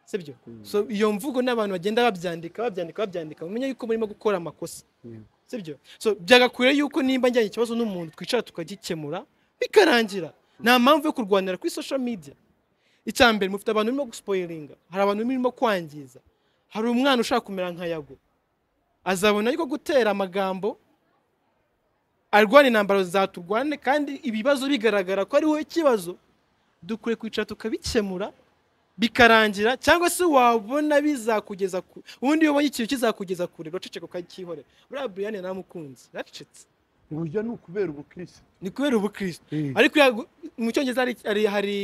sibyo so iyo mvugo n'abantu bagenda babyandika babyandika babyandika mumenye yuko murimo gukora amakosa sibyo so byagakwiriye yuko nimba njyanye ikibazo n'umuntu twicara tukagikemura bikarangira nta mpamvu yo kurwanira kuri social media icya mbere mufite abantu murimo gusipoyiringa hari abantu murimo kwangiza hari umwana ushaka kumera nka yago azabona yuko gutera amagambo arwana intambaro zaturwane kandi ibibazo bigaragara ko ari wowe ikibazo dukwiye kwicara tukabikemura bikarangira cyangwa se wabona bizakugeza ku ubundi iyo ubonye ikintu kizakugeza kure uraceceka ukacyihorera buriya buriyani naramukunze yaracecetse
uburyo ni ukubera ubukirisi
ni kubera ubukristo ariko yagu- mu cyongereza hari- hari- hari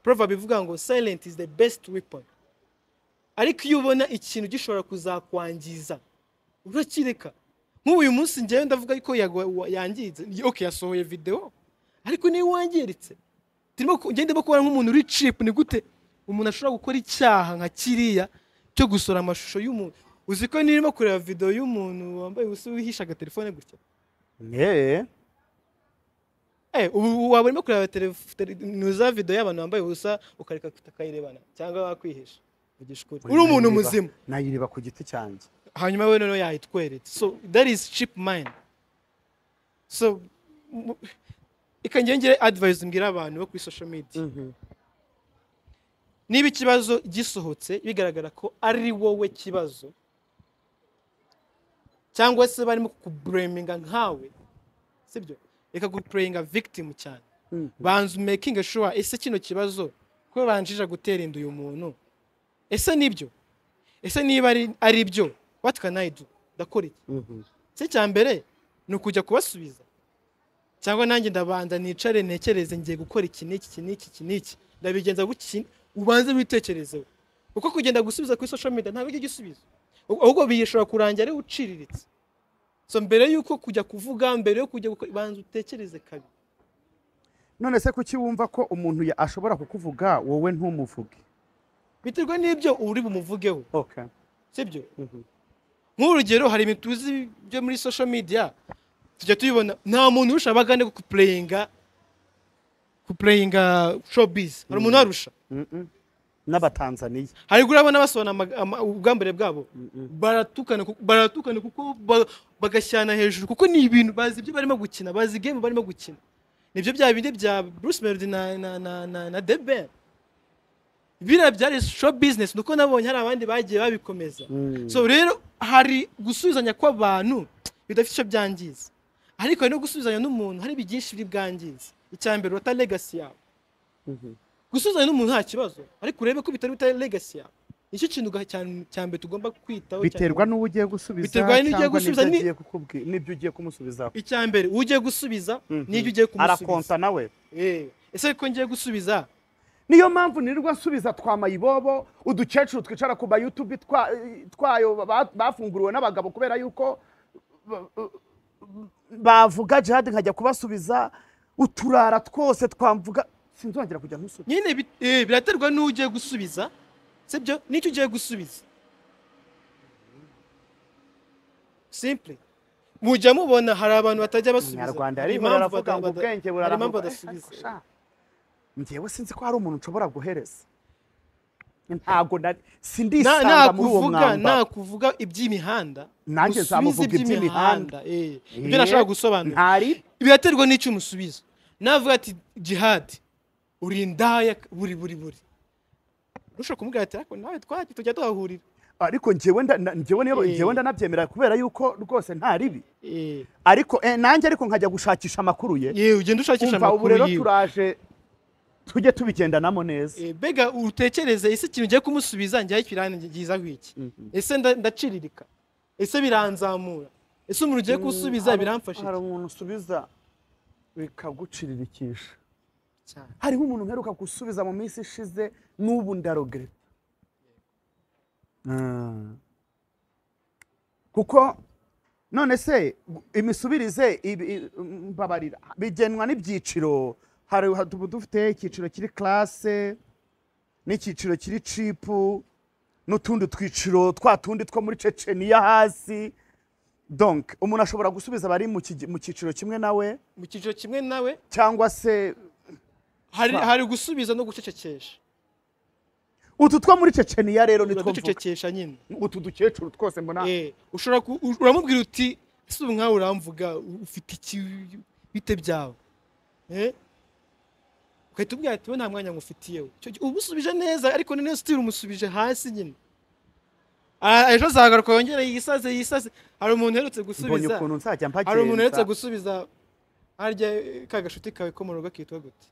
proverb ivuga ngo silent is the best weapon ariko iyo ubona ikintu gishobora kuzakwangiza urakireka nk'ubu uyu munsi njyewe ndavuga yuko yago- wa- yangiritse Ni- ok yasohoye videwo ariko niyo wangiritse turimo ku- njye ndimo kubona nk'umuntu uri cipu ni gute umuntu ashobora gukora icyaha nka kiriya cyo gusora amashusho y'umuntu uzi ko nirimo kureba videwo y'umuntu wambaye ubusa wihisha agatelefone gutya
yeee
Eh, ubu waba urimo kureba telef- tele- ni za video y'abantu bambaye ubusa ukareka ukayirebana cyangwa wakwihisha ugisha ukuri uri umuntu muzima
nayiriba ku giti cyanjye
hanyuma we noneho yayitweretse so that is cheap mind so mu- reka njye ngire advice mbwira abantu bo kuri social media niba ikibazo gisohotse bigaragara ko ari wowe kibazo cyangwa se barimo kukubureminga nkawe sibyo reka gupureyinga victim cyane banza making sure ese kino kibazo ko banjije gutera inda uyu muntu ese nibyo ese niba ari ari byo what can I do ndakora iki se cya mbere ni ukujya kubasubiza cyangwa nanjye ndabanza nicare ntekereze ngiye gukora iki n'iki iki n'iki iki n'iki ndabigenza gutya ubanze witekerezeho uko kugenda gusubiza kuri social media ntabwo ari igisubizo ahubwo bishobora kurangira ari uciriritse so mbere y'uko kujya kuvuga mbere yo kujya gukora banza utekereze kabiri
none se kuki wumva ko umuntu ya- ashobora kukuvuga wowe ntumuvuge
biterwa n'ibyo uri bumuvugeho
okay.
sibyo nk'urugero hari ibintu tuzi byo muri social media tujya tubibona nta muntu urusha abagande kupureyinga kupureyinga showbiz hari umuntu warusha
n'abatanzaniya
hari kuri abana basohora ama- ama- ubwambure bwabo baratukana ku- baratukana kuko ba- bagashyana hejuru kuko ni ibintu bazi ibyo barimo gukina bazi game barimo gukina nibyo bya bindi bya Bruce Melody na na na na, na The Ben biriya byari show business nuko nabonye hari abandi bagiye babikomeza so rero hari gusubizanya kw'abantu bidafite icyo byangiza ariko hari no gusubizanya n'umuntu hari byinshi biri bwangiza icya mbere uta legacy yawe gusuzanya n'umuntu nta kibazo ariko urebe ko bitari bitari legacy yawe nicyo kintu ga- cya- cya mbere tugomba kwitaho cyane.
biterwa n'uwo ugiye gusubiza
Biterwa n'ibyo ugiye
cyangwa
gusubiza,
n'ibyo
ni-
agiye kukubwira n'ibyo ugiye kumusubiza
icya mbere uwo ugiye gusubiza
Mhm.
n'ibyo ugiye
arakonta
kumusubiza
nawe
Eh, ese ko ngiye gusubiza
niyo mpamvu nirirwa nsubiza twa mayibobo uducecuru twicara ku mayutubi twa- twayo ba- bafunguriwe n'abagabo kubera yuko ba- bavuga jihadi nkajya kubasubiza uturara twose twamvuga sinzongera kujya ntusubiza
nyine bi- eh, biraterwa n'uwo ugiye gusubiza sibyo n'icyo ugiye gusubiza simple mujya mubona hari abantu batajya basubiza
umunyarwanda
Hari
yari
impamvu
aravuga
bata-
ngo
bata-
ubwenge
hari impamvu
buraramuka
badasubiza
njyewe sinzi ko hari umuntu nshobora guhereza ntago nari-
Na-
sindisanga
nta
muri uwo
kuvuga nta
mwambaro
kuvuga iby'imihanda
Nanjye
usubize
nzamuvuga iby'imihanda.
eh. ibyo
Eh,
nashobora gusobanura
ntari
biraterwa n'icyo umusubiza navuga ati jihadi uri indaya buri buri buri ushobora kumubwira ati ariko nawe twagiye tujya tuhahurira
ariko njyewe nda- na- njyewe niyo-
Eh.
njyewe ndanabyemera kubera yuko rwose nta ribi
Eh,
ariko eh, nanjye ariko nkajya gushakisha amakuru ye
yewe ugenda ushakisha
umva ubu
amakuru
rero
yiwe
turaje tujye tubigendanamo neza
Eh, mbega utekereze ese ikintu ugiye kumusubiza njyaho kirangizaho iki ese nda- ndaciririka ese biranzamura ese umuntu ugiye kuwusubiza
Hari-
biramfasha
hari
iki?
umuntu usubiza bikaguciririkisha
Cyane.
hariho umuntu uheruka gusubiza mu minsi ishize n'ubu ndarogereta kuko none se gu- imisubirize ibi- i- mbabarira bigenwa n'ibyiciro hari ha- tuba dufite icyiciro kiri classe n'icyiciro kiri cipu n'utundi twiciro twa tundi two muri ceceniya hasi donc umuntu ashobora gusubiza abari mu kigi- mu cyiciro kimwe nawe
mu cyiciro kimwe nawe
cyangwa se
hari
Ba-
hari gusubiza no gucecekesha
utu two muri ceceniya rero ni two mvuga
uraducecekesha nyine
utu dukecuru twose mbona
Eh, ushobora ku- u- uramubwira uti ese ubu nkawe uramvuga u- ufite iki bite byawe Eh? ugahita ubwira ati we nta mwanya ngufitiye we." Icyo gihe uba usubije neza ariko none sitiri umusubije hasi nyine Ah, ejo azagaruka yongere yisaze yisaze hari umuntu uherutse
mbonye
gusubiza
ukuntu nzajya
hari umuntu uherutse
mpagenza
gusubiza harya eh, ka gashuti kawe ko mu rugo kitwa gute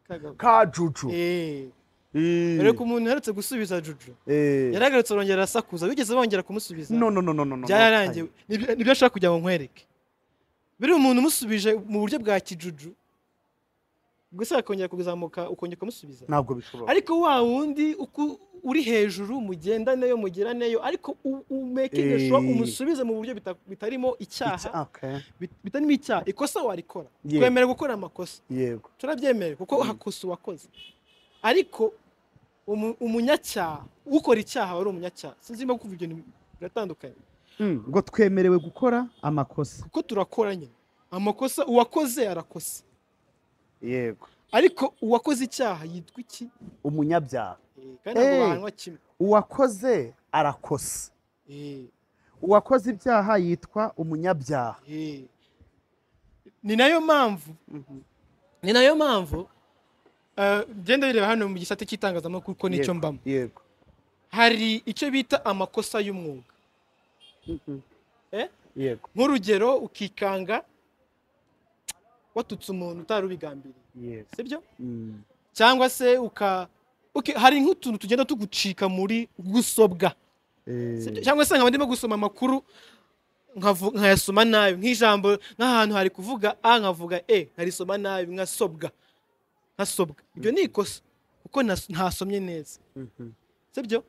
Ka ga-
ka juju
Eh,
Eh.
ariko umuntu uherutse gusubiza juju
Eh.
yaragarutse arongera arasakuza bigeze bongera kumusubiza
no no no no no no
byararangiwe Nibyo- nibyo ashaka kugira ngo nkwereke biriya umuntu umusubije mu buryo bwa kijuju gusa akongera kuzamuka ukongera ukamusubiza
ntabwo bishobora
ariko wa wundi uku- uri hejuru mugendaneyo mugiranyeyo ariko u- umekinge
Eh.
sure umusubize mu buryo bita- bitarimo icyaha
Okay.
bit- bitarimo icyaha ikosa warikora
Yeah.
twemera gukora amakosa
yego
turabyemera kuko hakosa uwakoze ariko umu- umunyacyaha ukora icyaha aba ari umunyacyaha sinzi niba kuva ibyo bintu biratandukanye
Mm, ngo twemerewe gukora amakosa
kuko turakora nyine amakosa uwakoze arakosa
yego
ariko uwakoze icyaha yitwa iki
umunyabyaha
Eh, kandi ntabwo
Eh.
bahanwa kimwe
uwakoze arakosa
Eh,
uwakoze ibyaha yitwa umunyabyaha
eh. ni nayo mpamvu ni nayo mpamvu eh, genda bireba hano mu gisate cy'itangazamakuru kuko nicyo
Yego,
mbamo
yego
hari icyo bita amakosa y'umwuga Eh?
yego
nk'urugero ukikanga watutse umuntu utari ubigambiriye
yego
sibyo
Mm,
cyangwa se uka ok, hari nk'utuntu tugenda tugucika muri gusobwa
eh,
Si byo? cyangwa se nkaba ndimo gusoma amakuru nkavu- nkayasoma nabi nk'ijambo nk'ahantu hari kuvuga a nkavuga e nkarisoma nabi nkasobwa nkasobwa ibyo ni ikosa kuko nas- ntasomye neza
mhm.
sibyo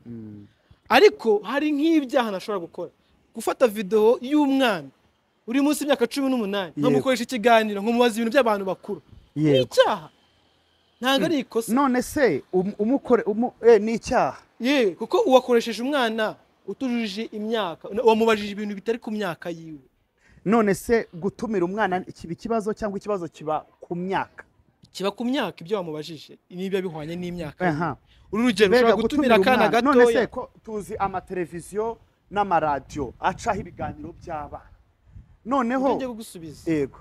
ariko hari nk'ibyaha ntashobora gukora gufata videwo y'umwana uri munsi y'imyaka cumi n'umunani
Yego.
nkamukoresha ikiganiro nkamubaza ibintu by'abantu bakuru ni
Yego.
icyaha ntabwo ari ikosa
none se um- umukore umu- eh, ni icyaha
yewe kuko uwakoresheje umwana utujuje imyaka wamubajije ibintu bitari ku myaka yiwe
none se gutumira umwana kiba ikibazo cyangwa ikibazo kiba ku myaka
kiba ku myaka ibyo wamubajije niba bihwanye n'imyaka ye.
Aha.
uri urugero ushobora
Mbega
gutumira akana
umwana. none se
gatoya
ko tuzi amateleviziyo n'amaradiyo acaho ibiganiro by'abana noneho
ujye kugusubiza
yego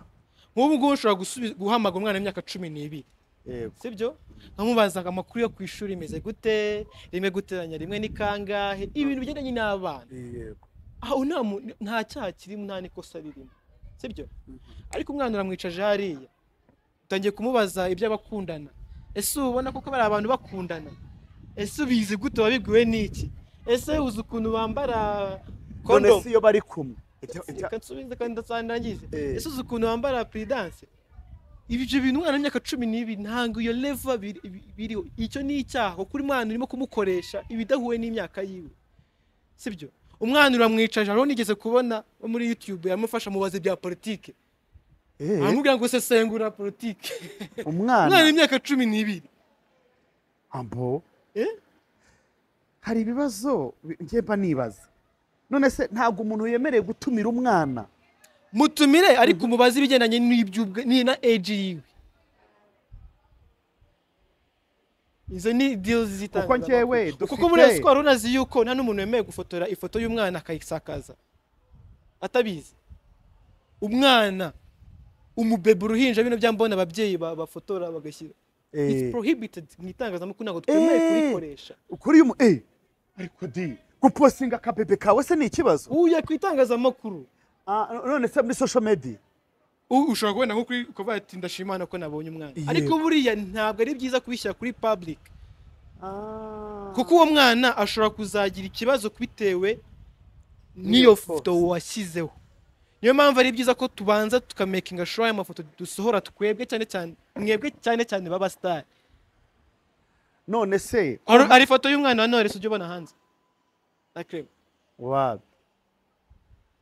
nk'ubu ngubu ushobora gusubiza- guhamagara umwana w'imyaka cumi n'ibiri
yego
sibyo nkamubaza ngo amakuru yo ku ishuri imeze gute rimwe guteranya rimwe ni kangahe ibintu bigendanye n'abana
yego
aho nta mu- nta cyaha kirimo nta n'ikosa ririmo sibyo ariko umwana uramwicaje hariya utangiye kumubaza iby'abakundana ese uba ubona koko bari abantu bakundana ese ubizi gute wabibwiwe n'iki ese uzi ukuntu bambara
none
kondomu
se iyo bari kumwe Ibyo- ibyo-
reka nsubize kandi ndasandagize
Eh.
ese uzi ukuntu wambara puridanse ibyo bintu umwana w'imyaka cumi n'ibiri ntabwo iyo leva biri- biriho icyo ni icyaha kuko uri mwana urimo kumukoresha ibidahuye n'imyaka yiwe sibyo umwana uramwicaje hariho nigeze kubona wo muri youtube yamufasha mubaza ibya politike
Eh,
aramubwira ngo sesengura politike umwana
umwana
w'imyaka cumi n'ibiri
abo
Eh?
hari ibibazo bi- njye mba nibaza none se ntabwo umuntu yemerewe gutumira umwana
mutumire ariko umubaze ibigendanye n'iby'ubwe ni na eji yiwe izo ni deals zitanga
Kuko njyewe
kuko muri
dufite-
espoir unazi yuko nta n'umuntu wemewe gufotora ifoto y'umwana akayisakaza atabizi umwana umubebe uruhinja bino byambona ababyeyi ba- bafotora bagashyira it's
Eh.
prohibited mu itangazamakuru ntabwo twemewe
Eh.
kurikoresha
ukuri umu eh ariko di guposinga akabebe kawe se ni ikibazo
uya ku itangazamakuru
Ah, none se muri social media
U- ushobora kubona nko kuri kuvuga ati ndashimana ko nabonye umwana
Yego.
ariko buriya ntabwo ari byiza kubishyira kuri public
Ah.
kuko uwo mwana ashobora kuzagira ikibazo bitewe n'iyo
foto.
foto washyizeho niyo mpamvu ari byiza ko tubanza tukamakinga sure y'amafoto dusohora twebwe cyane cyane mwebwe cyane cyane baba star
none se
Hari- hari ifoto y'umwana wa Knowless ujya ubona hanze na Clem
wabi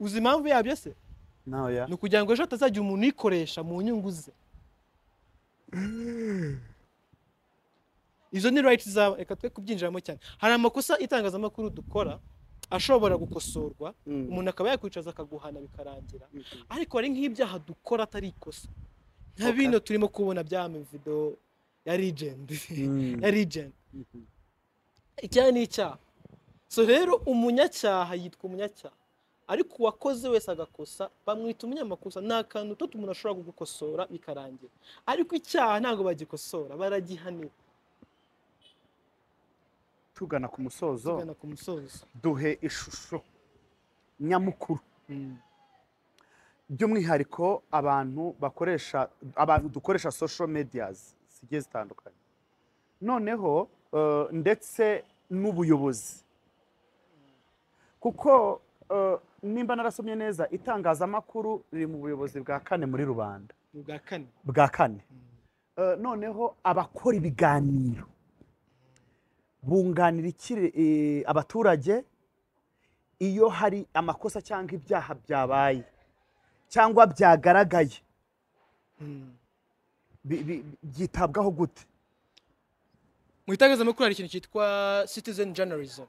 uzi impamvu yabyo se
nawe ya
ni ukugira ngo ejo hatazagira umuntu uyikoresha mu nyungu ze izo ni rights zabo reka twe kubyinjiramo cyane hari amakosa itangazamakuru dukora ashobora gukosorwa
Mm.
umuntu akaba yakwicaza akaguhana bikarangira ariko hari nk'ibyaha dukora atari ikosa nka
Okay.
bino turimo kubona bya videwo ya legend
Mm.
ya legend icyaha ni icyaha so rero umunyacyaha yitwa umunyacyaha ariko uwakoze wese agakosa bamwita umunyamakosa nta kantu tutu umuntu ashobora kugukosora bikarangira ariko icyaha ntabwo bagikosora baragihanira
tugana ku musozo
tugana ku musozo
duhe ishusho nyamukuru by'umwihariko abantu bakoresha abantu dukoresha social medias zigiye zitandukanye noneho eh, ndetse n'ubuyobozi kuko eh, nimba narasomye neza itangazamakuru riri mu buyobozi bwa kane muri rubanda
ni ubwa kane
bwa kane Eh, noneho abakora ibiganiro bunganira iki eh, abaturage iyo hari amakosa cyangwa ibyaha byabaye cyangwa byagaragaye
Mm.
bi- bi- byitabwaho gute
mu itangazamakuru hari ikintu cyitwa citizen journalism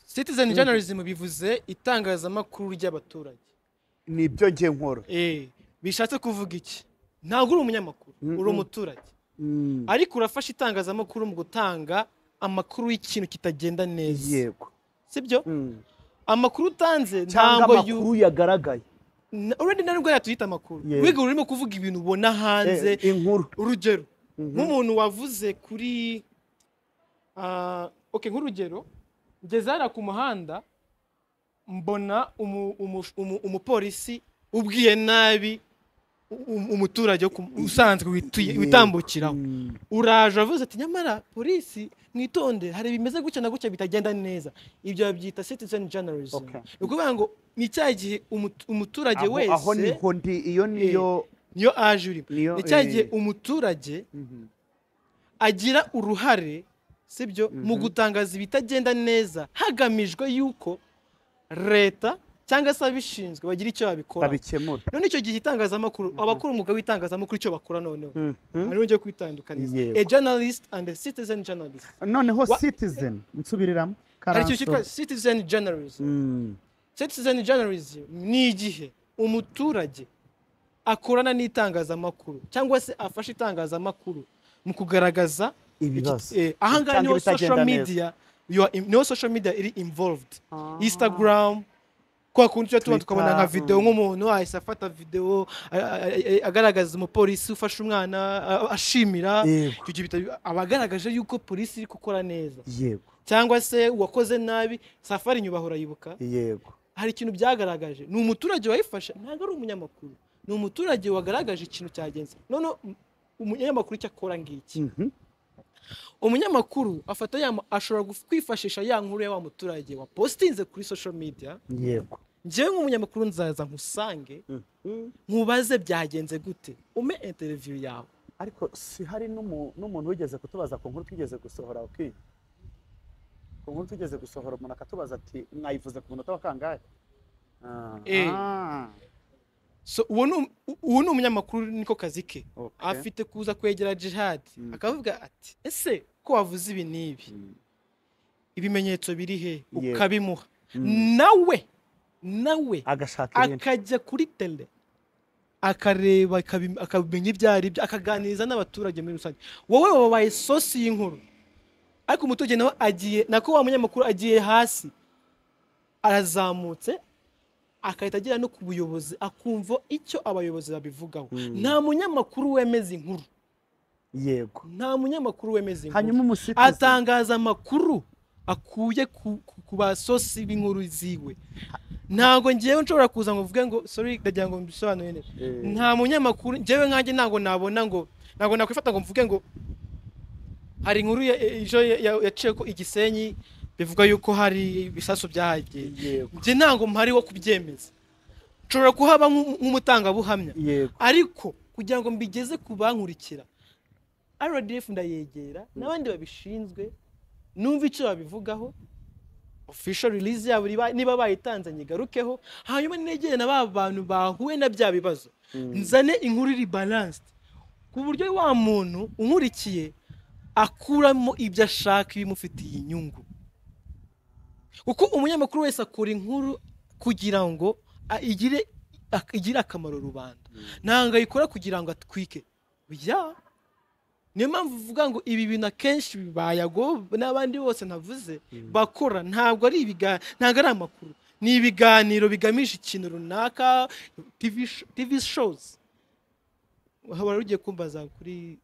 citizen journalism bivuze itangazamakuru ry'abaturage
ni ibyo nge nkora
Eh, bishatse kuvuga iki ntabwo uri umunyamakuru uri
Mhm.
umuturage ariko urafasha itangazamakuru mu gutanga amakuru y'ikintu kitagenda neza
yego
sibyo
Mm.
amakuru utanze
cyangwa
ntabwo yu-
amakuru yagaragaye
na- already na nubwo yatuyita amakuru
Yego.
wiga urimo kuvuga ibintu ubona hanze
Eh, inkuru
urugero
Mhm.
nk'umuntu wavuze kuri ah, okay nk'urugero ngeze hariya ku muhanda mbona umu- umu- umu- umupolisi ubwiye nabi u- u- umuturage wo ku- usanzwe wituye-
Yego.
witambukiraho
Mm.
uraje wavuze ati nyamara polisi mwitonde hari bimeze gutya na gutya bitagenda neza ibyo babyita citizen journalism
Okay.
ni ukuvuga ngo ni cya gihe umu- umuturage
aho
wese
aho niho ndi iyo niyo
niyo aje urimo
niyo
ni cya
eh,
gihe umuturage
mhm.
agira uruhare sibyo mu gutangaza ibitagenda neza hagamijwe yuko leta cyangwa se abishinzwe bagira icyo babikora
babikemura
none icyo gihe itangazamakuru abakora umwuga w'itangazamakuru icyo bakora noneho
Mhm.
hariho njye kwitandukaniza
Yego.
a journalist and a citizen journalist
noneho
Wa-
citizen nsubiriramo
hari ikintu cyitwa
Karanso.
citizen journalism
Mm.
citizen journalism ni igihe umuturage akorana n'itangazamakuru cyangwa se afasha itangazamakuru mu kugaragaza
ibibazo
eh, ahangaha
Cyangwa
niho social
ibitagenda neza.
media you are in- niho social media iri involved instagram kwa kundi tuba tubona tukabona nka
Twitter,
videwo
mm.
nk'umuntu ahise afata videwo a- a- a- agaragaza umupolisi ufashe umwana a- ashimira
Yego.
Icyo gihe bita- aba agaragaje yuko polisi iri gukora neza
yego
cyangwa se uwakoze nabi safari inyuma urayibuka
yego
hari ikintu byagaragaje ni umuturage wayifashe ntabwo ari umunyamakuru ni umuturage wagaragaje ikintu cyagenze noneho um- umunyamakuru icyo akora ngiki
Mhm.
umunyamakuru afata ya ma- ashobora guf- kwifashisha ya nkuru ya wa muturage wa postinze kuri social media
yego
njyewe nk'umunyamakuru nzaza nkusange
Mhm.
nkubaze byagenze gute ume interview yawe
ariko si hari n'umu- n'umuntu wigeze kutubaza ku nkuru twigeze gusohora ukwiye ku nkuru twigeze gusohora umuntu akatubaza ati mwayivuze ku munota wa kangahe Ah.
Eh. so uwo ni um- u- uwo ni umunyamakuru niko kazi ke
Okay.
afite kuza kwegera jihad
Mm.
akavuga ati ese ko wavuze ibi n'ibi
Mm.
ibimenyetso biri he
Yego.
ukabimuha
Mm.
nawe nawe
agashaka ibintu
akajya kuri tele akareba akabi- akamenya ibyo ari byo akaganiriza n'abaturage muri rusange wowe wabaye sosi y'inkuru ariko umuturage nawe agiye nako wa munyamakuru agiye hasi arazamutse agahita agera no ku buyobozi akumva icyo abayobozi babivugaho nta munyamakuru wemeza inkuru
yego
nta munyamakuru wemeza inkuru
hanyuma umusitizi
atangaza amakuru akuye ku, ku, ku basosi b'inkuru ziwe ntabwo ngewe nshobora kuza ngo mvuge ngo sorry ndagira ngo mbisobanure neza
Eh.
nta munyamakuru ngewe nkanjye ntabwo nabona ngo ntabwo nakwifata ngo mvuge ngo hari inkuru ya- e- ejo ya- ya- yaciye ko igisenyi bivuga yuko hari ibisasu byahagiye
yego
njye ntabwo mpari wo kubyemeza nshobora kuhaba nk'u- nk'umutangabuhamya
yego
ariko kugira ngo mbigeze ku bankurikira rdf ndayegera n'abandi babishinzwe numva icyo babivugaho official release yabo riba- niba bayitanze nyigarukeho hanyuma negere na ba bantu bahuye na bya bibazo nzane inkuru iri balanced ku buryo wa muntu unkurikiye akuramo ibyo ashaka ibimufitiye inyungu kuko umunyamakuru wese akora inkuru kugira ngo a- igire ak- igire akamaro rubanda ntabwo ayikora kugira ngo atwike ya niyo mpamvu uvuga ngo ibi bintu akenshi bayago n'abandi bose navuze bakora ntabwo ari ibiga- ntabwo ari amakuru ni ibiganiro bigamije ikintu runaka TV, sh- TV shows haba rugiye kumbaza kuri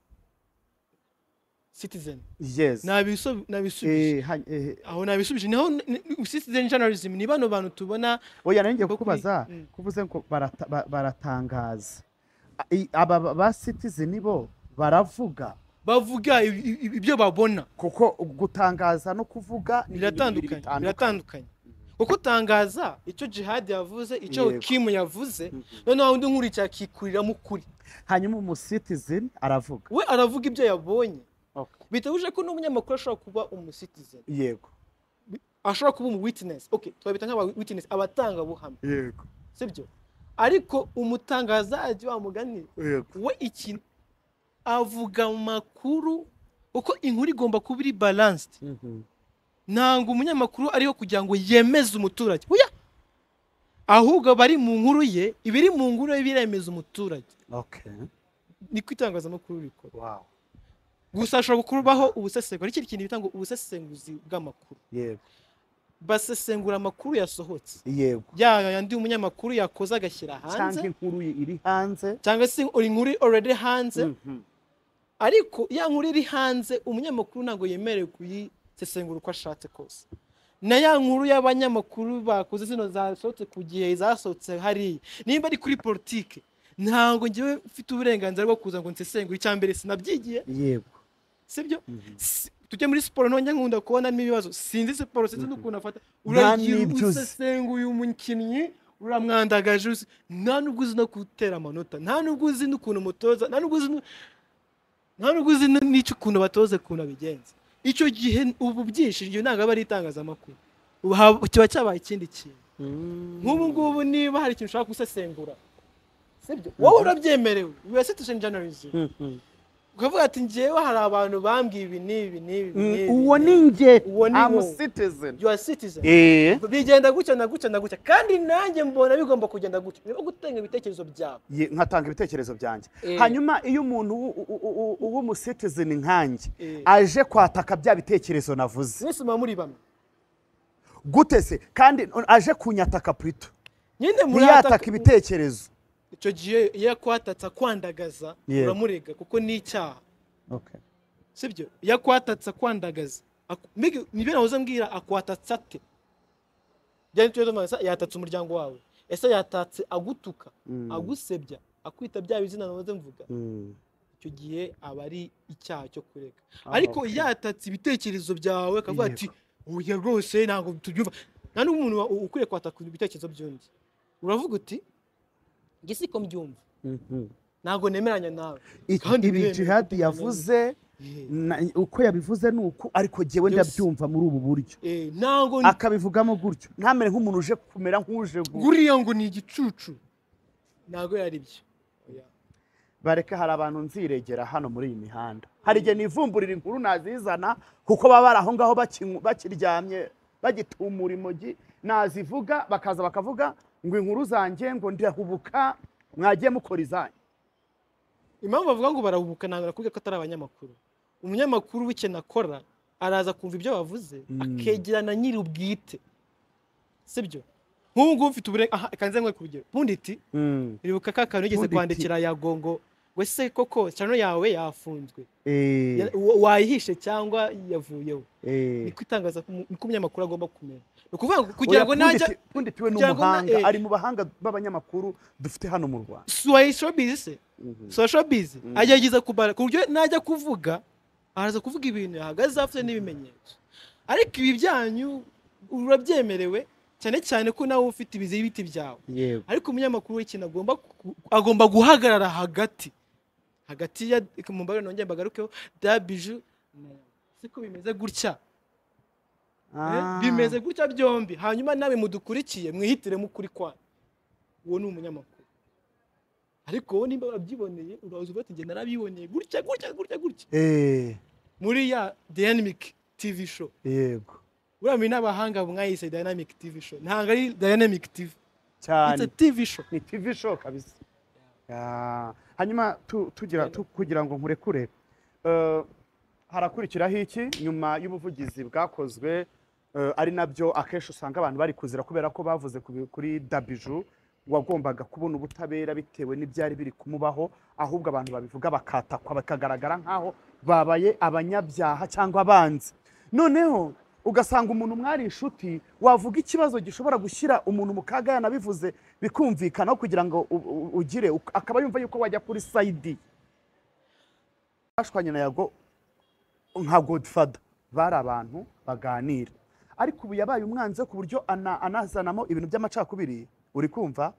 citizen
yes
Nabisu- nabisubije
Eh, hany- eh,
aho nabisubije niho n- n- citizen journalism ni bano bantu tubona
oya nari ngiye
Bo kuri-
kukubaza
Mm.
kuvuze ngo barata- ba- baratangaza I- aba ba- ba citizen bo baravuga
bavuga i- i- i- ibyo babona
kuko gutangaza no kuvuga ni ibintu bibiri
biratandukanye biratandukanye kuko utangaza icyo jihad yavuze icyo
Yego.
kimu yavuze
Mhm.
noneho undi nkurikira akikuriramo ukuri
hanyuma umusitizen aravuga
we aravuga ibyo yabonye
Okay.
bitabuje ko n'umunyamakuru ashobora kuba umusitizen
yego
ashobora kuba umu witness okay twabita nk'aba witness abatangabuhamya
yego
sibyo ariko umutangazaji wa mugani
yego
we ikintu avuga amakuru kuko inkuru igomba kuba iri balanced ntabwo umunyamakuru ariho kugira ngo yemeze umuturage oya ahubwo bari mu nkuru ye ibiri mu nkuru ye biremeza umuturage
okay
niko itangazamakuru rikora
wow
gusa hashobora kubaho ubusesengura ikindi kintu bitanga ubusesenguzi bw'amakuru
yego
basesengura amakuru yasohotse
yego
yaya yandi umunyamakuru yakoze agashyira
cyangwa
hanze
inkuru iri hanze
cyangwa se inkuru already hanze
Mhm.
ariko ya nkuru iri hanze umunyamakuru ntabwo yemerewe kuyisesengura uko ashatse kose na ya nkuru y'abanyamakuru bakoze zino zasohotse ku gihe zasohotse hariya nimba ari kuri politike ntabwo ngewe mfite uburenganzira bwo kuza ngo nsesengure icya mbere sinabyigiye
yego
sibyo
Mhm.
Si- tujye muri siporo none nkunda kubonamo ibibazo sinzi siporo sinzi n'ukuntu afata
Nta
uragira
n'ibyo uzi.
usesenguye umukinnyi uramwandagaje uzi- nta nubwo uzi no gutera amanota nta nubwo uzi n'ukuntu umutoza nta nubwo uzi nu- nta nubwo uzi nu- n'icyo ukuntu batoze ukuntu abigenza icyo gihe ubu byishijwe ntabwo aba ari itangazamakuru Ubu haba- kiba cyabaye ikindi kintu nk'ubu ngubu niba hari ikintu ushaka gusesengura sibyo wowe urabyemerewe you are citizen journalism ukavuga ati njyewe hari abantu bambwiye ibi n'ibi n'ibi n'ibi
uwo ni njye
Uwo ni
I'm a
wowe.
citizen
you are citizen
Eh,
bigenda gutya na gutya na gutya kandi nanjye mbona bigomba kugenda gutya niba gutanga ibitekerezo byawe
ye- nkatanga ibitekerezo byanjye
Eh.
hanyuma iyo umuntu w'u- u- u- u- u- w'umusitizeni nkanjye
Eh.
aje kwataka bya bitekerezo navuze
mwese muba muri bamwe
gute se kandi aje kunyataka purito
nyine
ntiyataka
murataka-
ibitekerezo
icyo gihe iyo yakwatatsa kwandagaza
Yego.
uramurega kuko ni icyaha sibyo iyo akwatatsa kwandagaza Ak- mbega nibyo nahoze mbwira akwatatsa ate byari tujye tumaza yatatse umuryango wawe ese yatatse agutuka
Mm.
agusebya akwita bya bizina nahoze mvuga
Mm.
icyo gihe aba ari icyaha cyo kureka
Ah,
ariko
okay.
iyo yatatse ibitekerezo byawe akavuga
Yego.
ati oya rwose ntabwo tubyumva nta n'umuntu wa- u- ukwiye kwataka ibitekerezo by'undi uravuga uti njye siko mbyumva
Mhm.
ntabwo nemeranya nawe
Iki-
Kandi
ibi
biremewe
jihadi
kuko
yavuze
Eh,
na- uko yabivuze ni uku ariko jyewe
Yose.
ndabyumva muri ubu buryo
eh, ntabwo
akabivugamo gutyo ntamere nk'umuntu uje kumera nk'uje gu-
guriya ngo ni igicucu ntabwo yari byo Oya.
bareke hari abantu nziregera hano muri iyi mihanda hari igihe nivumburira inkuru nazizana kuko baba bari aho ngaho bakinywa- bakiryamye bagitumura imogi nazivuga bakaza bakavuga ngo inkuru zanjye ngo ndahubuka mwagiye mukora izanyu
impamvu bavuga ngo barahubuka ntabwo nakubwiye ko atari abanyamakuru umunyamakuru w'ikintu akora araza kumva ibyo bavuze akegerana nyiri ubwite sibyo nk'ubu ngubu mfite uburenganzira kanze nkwe ku rugero punditi ribuka ka kantu yigeze
Punditi.
kwandikira ya gongo ngo se koko channel yawe yafunzwe
Eh,
Ya- wa- wayihishe cyangwa yavuyeho
eh.
niko itangaza niko umunyamakuru agomba kumera ni ukuvuga ngo kugira ngo najya
undi tiwe ni
kugira ngo na-
umuhanga
eh.
ari mu bahanga b'abanyamakuru dufite hano mu rwanda
suwaye showbiz se suwaye showbiz
Mhm.
agerageza kubara ku buryo najya kuvuga araza kuvuga ibintu yahagaze afite n'ibimenyetso ariko ibi byanyu urabyemerewe cyane cyane ko nawe ufite ibizibiti byawe
yego
ariko umunyamakuru w'ikintu agomba ku- agomba guhagarara hagati hagati ya mu mbaga nongeye mbagarukeho da biju na Yawe. siko bimeze gutya Eh, bimeze gutya byombi hanyuma nawe mudukurikiye mwihitiremo ukuri kwanyu uwo ni umunyamakuru ariko wowe nimba wabyiboneye uraza uvuga ati njye narabiboneye gutya gutya gutya gutya
Eh,
muri ya dynamic tv show
yego
uramenye n'abahanga mwayise dynamic tv show ntabwo ari dynamic tv it's
cyane
a tv show
ni tv show kabisa Ah, hanyuma tu- tugira tu- kugira ngo nkurekure eh, harakurikiraho iki nyuma y'ubuvugizi bwakozwe eh, ari nabyo akenshi usanga abantu bari kuzira kubera ko bavuze ku bi- kuri dabiju wagombaga kubona ubutabera bitewe n'ibyari biri kumubaho ahubwo abantu babivuga bakatakwa bakagaragara nk'aho babaye abanyabyaha cyangwa abanzi noneho ugasanga umuntu mwari inshuti wavuga ikibazo gishobora gushyira umuntu mu kaga yanabivuze bikumvikanaho kugira ngo u- u- ugire uk- akaba yumva yuko wajya kuri sayidi bashwanye na yago nka godfada bari abantu baganira ariko ubu yabaye umwanzi we ku buryo ana- anazanamo ibintu by'amacakubiri uri kumva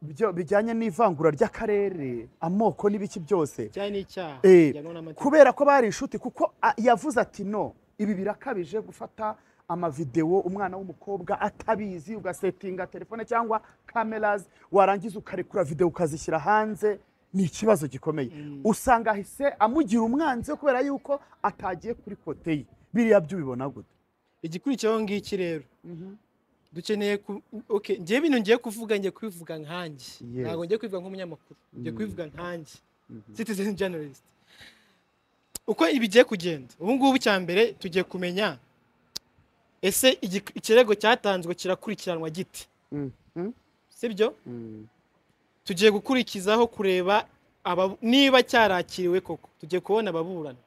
byo bijyanye n'ivangura ry'akarere amoko n'ibiki byose
cyane n'icyaha
Eh,
bijyanwa n'amategeko.
kubera ko bari inshuti kuko a- yavuze ati no ibi birakabije gufata amavidewo umwana w'umukobwa atabizi ugasetinga telefone cyangwa cameras warangiza ukarekura videwo ukazishyira hanze ni ikibazo gikomeye
Mm.
usanga ahise amugira umwanzi we kubera yuko atagiye kuri kote ye biriya by'ubibona gute
igikurikiyeho ngiki rero dukeneye ku okay njye bintu ngiye kuvuga ngiye kubivuga nkanjye
Yes.
ntabwo ngiye kubivuga nk'umunyamakuru ngiye
Mm.
kubivuga nkanjye
Mhm.
citizen journalist uko ibigiye kugenda ubu ngubu cya mbere tugiye kumenya ese igi- ikirego cyatanzwe kirakurikiranwa gite
Mhm.
sibyo
Mm.
tugiye gukurikizaho kureba aba- niba cyarakiriwe koko tugiye kubona ababurana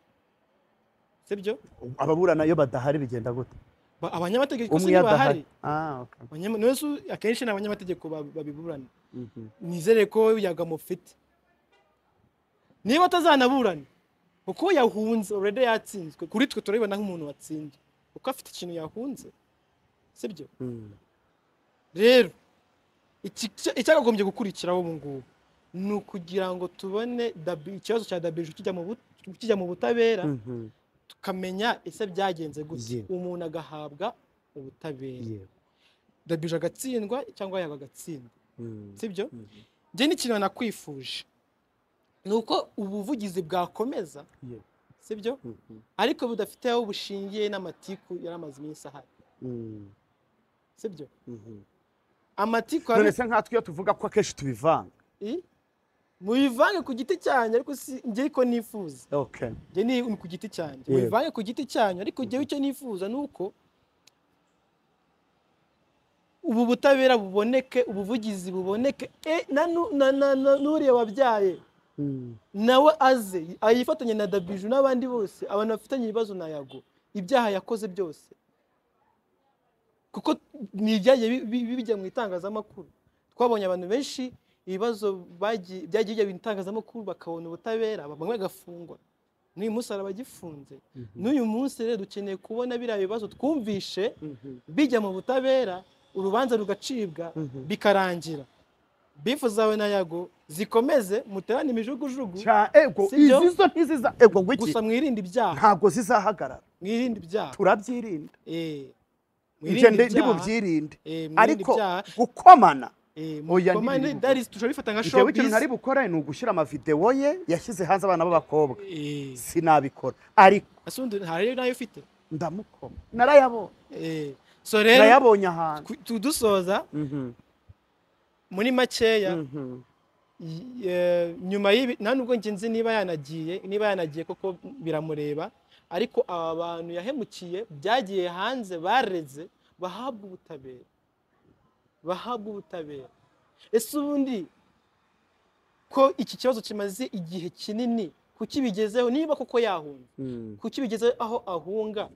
sibyo
ababurana iyo badahari bigenda gute
Ba- abanyamategeko se
umwe iyo adahari
ntibahari
Ah, okay.
Abanyama- niwe se- akenshi ni abanyamategeko bab- babiburana
Mhm.
nizere ko yagamufite niba atazanaburana kuko yahunze already yatsinzwe kuri twe turabibona nk'umuntu watsinzwe kuko afite ikintu yahunze sibyo
Mm.
rero iki- icya- icyakagombye gukurikiraho ubu ngubu ni ukugira ngo tubone dabi- ikibazo cya dabije kijya mu bu- kijya mu butabera
Mhm.
tukamenya ese byagenze gute
Yego.
umuntu agahabwa ubutabera
Yego.
dabije agatsindwa cyangwa yaba agatsindwa
Mm.
sibyo
Mhm.
njye n'ikintu nakwifuje ni uko ubuvugizi bwakomeza
Yego.
sibyo
Mhm.
ariko budafite aho bushingiye n'amatiku yari amaze iminsi ahari
Mm.
sibyo
Mhm.
amatiku
none
hari
se nkatwe iyo tuvuga ko akenshi tubivanga
I? mubivange ku giti cyanyu ariko si njye ariko nifuza
okay
njye ni ni ku giti cyanyu
Yego.
mubivange ku giti cyanyu ariko njyewe icyo nifuza ni uko ubu butabera buboneke ubuvugizi buboneke e, na nu- na- na- na- n'uriya wabyaye
Mm.
nawe aze ayifatanye na dabiju n'abandi bose abantu bafitanye ibibazo na yago ibyaha yakoze byose kuko ni ibyagiye bi- bi- bijya mu itangazamakuru twabonye abantu benshi ibibazo bagiye- byagiye bijya mu itangazamakuru bakabona ubutabera bamwe bagafungwa n'uyu munsi hari abagifunze n'uyu munsi rero dukeneye kubona biriya bibazo twumvishe
Mhm.
bijya mu butabera urubanza rugacibwa
Mhm.
bikarangira bifu zawe na yago zikomeze muterane imijugujugu
Cya- ego
Sibyo?
izi zo ntiziza ego ngo iki
gusa mwirinde ibyaha
ntabwo zizahagarara
mwirinde ibyaha
turabyirinda
Eh,
ibyo
mwirinde
ndi ndi
ibyaha
bubyirinde
Eh, mwirinde
ariko
ibyaha
gukomana
Eh,
oya,
mukomane,
ntibiri
that is, turabifata nka
jewe ikintu
showbiz
ntari bukore ni ugushyira amavidewo ye yashyize hanze abana b'abakobwa
Eh,
sinabikora ariko
ese undi hari nayo ufite
ndamukoma narayabonye
Eh, so rero
narayabonye ahantu
ku- tudusoza
Mhm.
muri makeya
Mhm.
y- eh, nyuma y'ibi nta nubwo njye nzi niba yanagiye niba yanagiye koko biramureba ariko aba bantu yahemukiye byagiye hanze bareze bahabwa ubutabera bahabwa ubutabera ese ubundi ko iki kibazo kimaze igihe kinini kuki bigezeho niba koko yahunga
Mm.
kuki bigezeho aho ahunga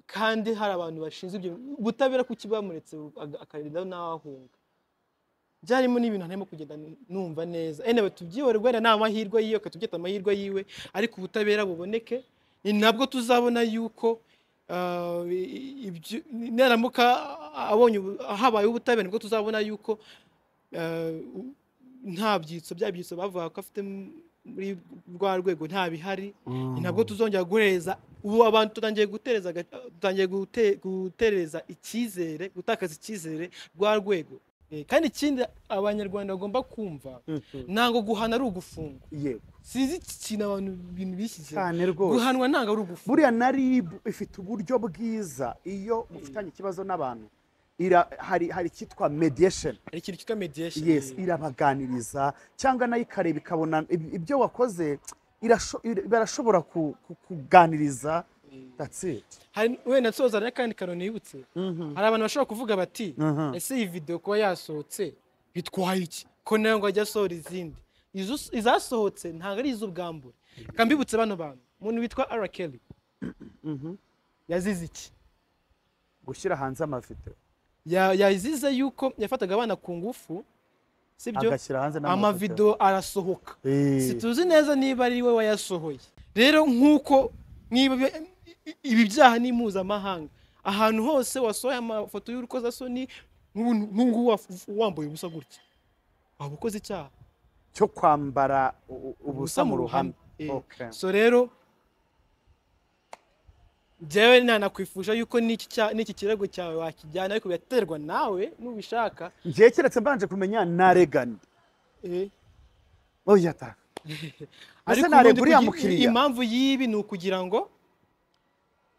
kandi hari abantu bashinzwe ibyo ubutabera kuki bwamuretse aga- akarinda n'aho ahunga byarimo n'ibintu ntarimo kugenda numva neza enewe tubyihore wenda ni amahirwe yiwe katubyita amahirwe yiwe ariko ubutabera buboneke ni nabwo tuzabona yuko ah, i- ibyo- naramuka abonye ubu- habaye ubutabera nibwo tuzabona yuko ah, u- nta byitso bya byitso bavuga ko afite m- muri rwa rwego nta bihari ni nabwo tuzongera guhereza ubu abantu tutangiye gutereza aga- dutangiye gute- gutereza icyizere gutakaza icyizere rwa rwego Eh, kandi ikindi abanyarwanda bagomba kumva
Mhm.
ntabwo guhana ari ugufunga
Yego.
sinzi iki kintu abantu ibintu bishyize
cyane rwose
guhanwa ntabwo ari ugufunga
buriya na ribu ifite uburyo bwiza iyo mufitanye ikibazo n'abantu ira, hari hari icyitwa mediation
hari ikintu cyitwa mediation
yes irabaganiriza cyangwa nayo ikareba ikabona ib- ibyo wakoze irasho- ira- barashobora ku- ku- kuganiriza that's it
hari wenda nsoza n'akandi kantu nibutse hari abantu bashobora kuvuga bati ese iyi video kuba yasohotse bitwaye iki ko nayo ngo ajya asohora izindi Izo- izasohotse ntabwo ari iz'ubwambure reka mbibutse bano bantu umuntu witwa ara keri yazize iki
gushyira hanze amavideo
Ya- yazize yuko yafataga abana ku ngufu sibyo
agashyira hanze n'amavideo
amavido arasohoka
Eh.
situzi neza niba ari we wayasohoye rero nk'uko niba ibi- ibi byaha ni mpuzamahanga ahantu hose wasohoye amafoto y'urukozasoni nk'ubu- nk'ubu ngubu waf- wambaye ubusa gutya waba ukoze icyaha
cyo kwambara u- u- ubusa mu ruhame
Eh,
Okay.
so rero njyewe nanakwifuje yuko n'iki cya- n'iki kirego cyawe wakijyana ariko biraterwa nawe nubishaka
njyewe keretse mbanje kumenya naregani
eh,
oya ta Ese
ariko
nareba
ubundi
uriya
kugi-
mukiriya?
impamvu y'ibi ni ukugira ngo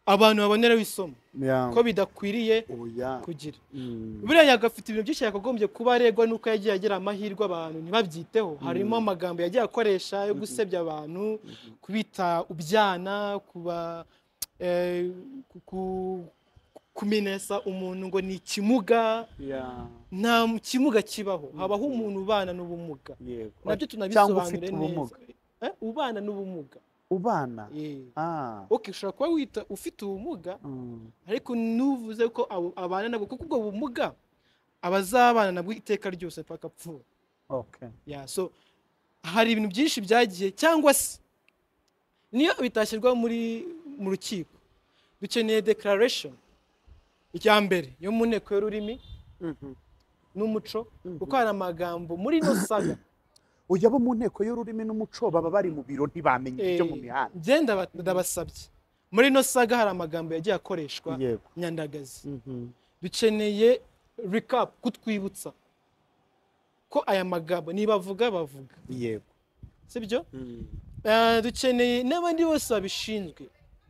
abantu baboneraho isomo
Yeah.
ko bidakwiriye
oya
kugira
Mm.
buriya agafite ibintu byinshi yakagombye kuba aregwa nuko yagiye agira amahirwe abantu ntibabyiteho harimo amagambo yagiye akoresha yo gusebya abantu kubita ubyana kuba eh, ku- ku- kumenesa umuntu ngo ni ikimuga
Yeah.
nta kimuga kibaho habaho umuntu ubana n'ubumuga
yego
nabyo
cyangwa
tunabisobanure
ufite
neza
ubumuga
Eh, ubana n'ubumuga
ubana
Eh.
ah
ok ushobora kuba wita ufite ubumuga
mm.
ariko ntuvuze ko abo- abana nabwo kuko ubwo bumuga abazabana nabwo iteka ryose mpaka apfuye
okay
Yeah, so hari ibintu byinshi byagiye cyangwa se niyo bitashyirwa muri mu rukiko dukeneye declaration icya mbere yo mu nteko y'ururimi n'umuco kuko hari amagambo muri ino saga
ujya bo mu nteko y'ururimi n'umuco baba bari mu biro ntibamenye ibyo mu mihanda
njye ndaba- ndabasabye muri ino saga hari amagambo yagiye akoreshwa
yego
nyandagazi
Mhm.
dukeneye recap kutwibutsa ko aya magambo nibavuga bavuga
yego
sibyo Eh, dukeneye n'abandi bose babishinzwe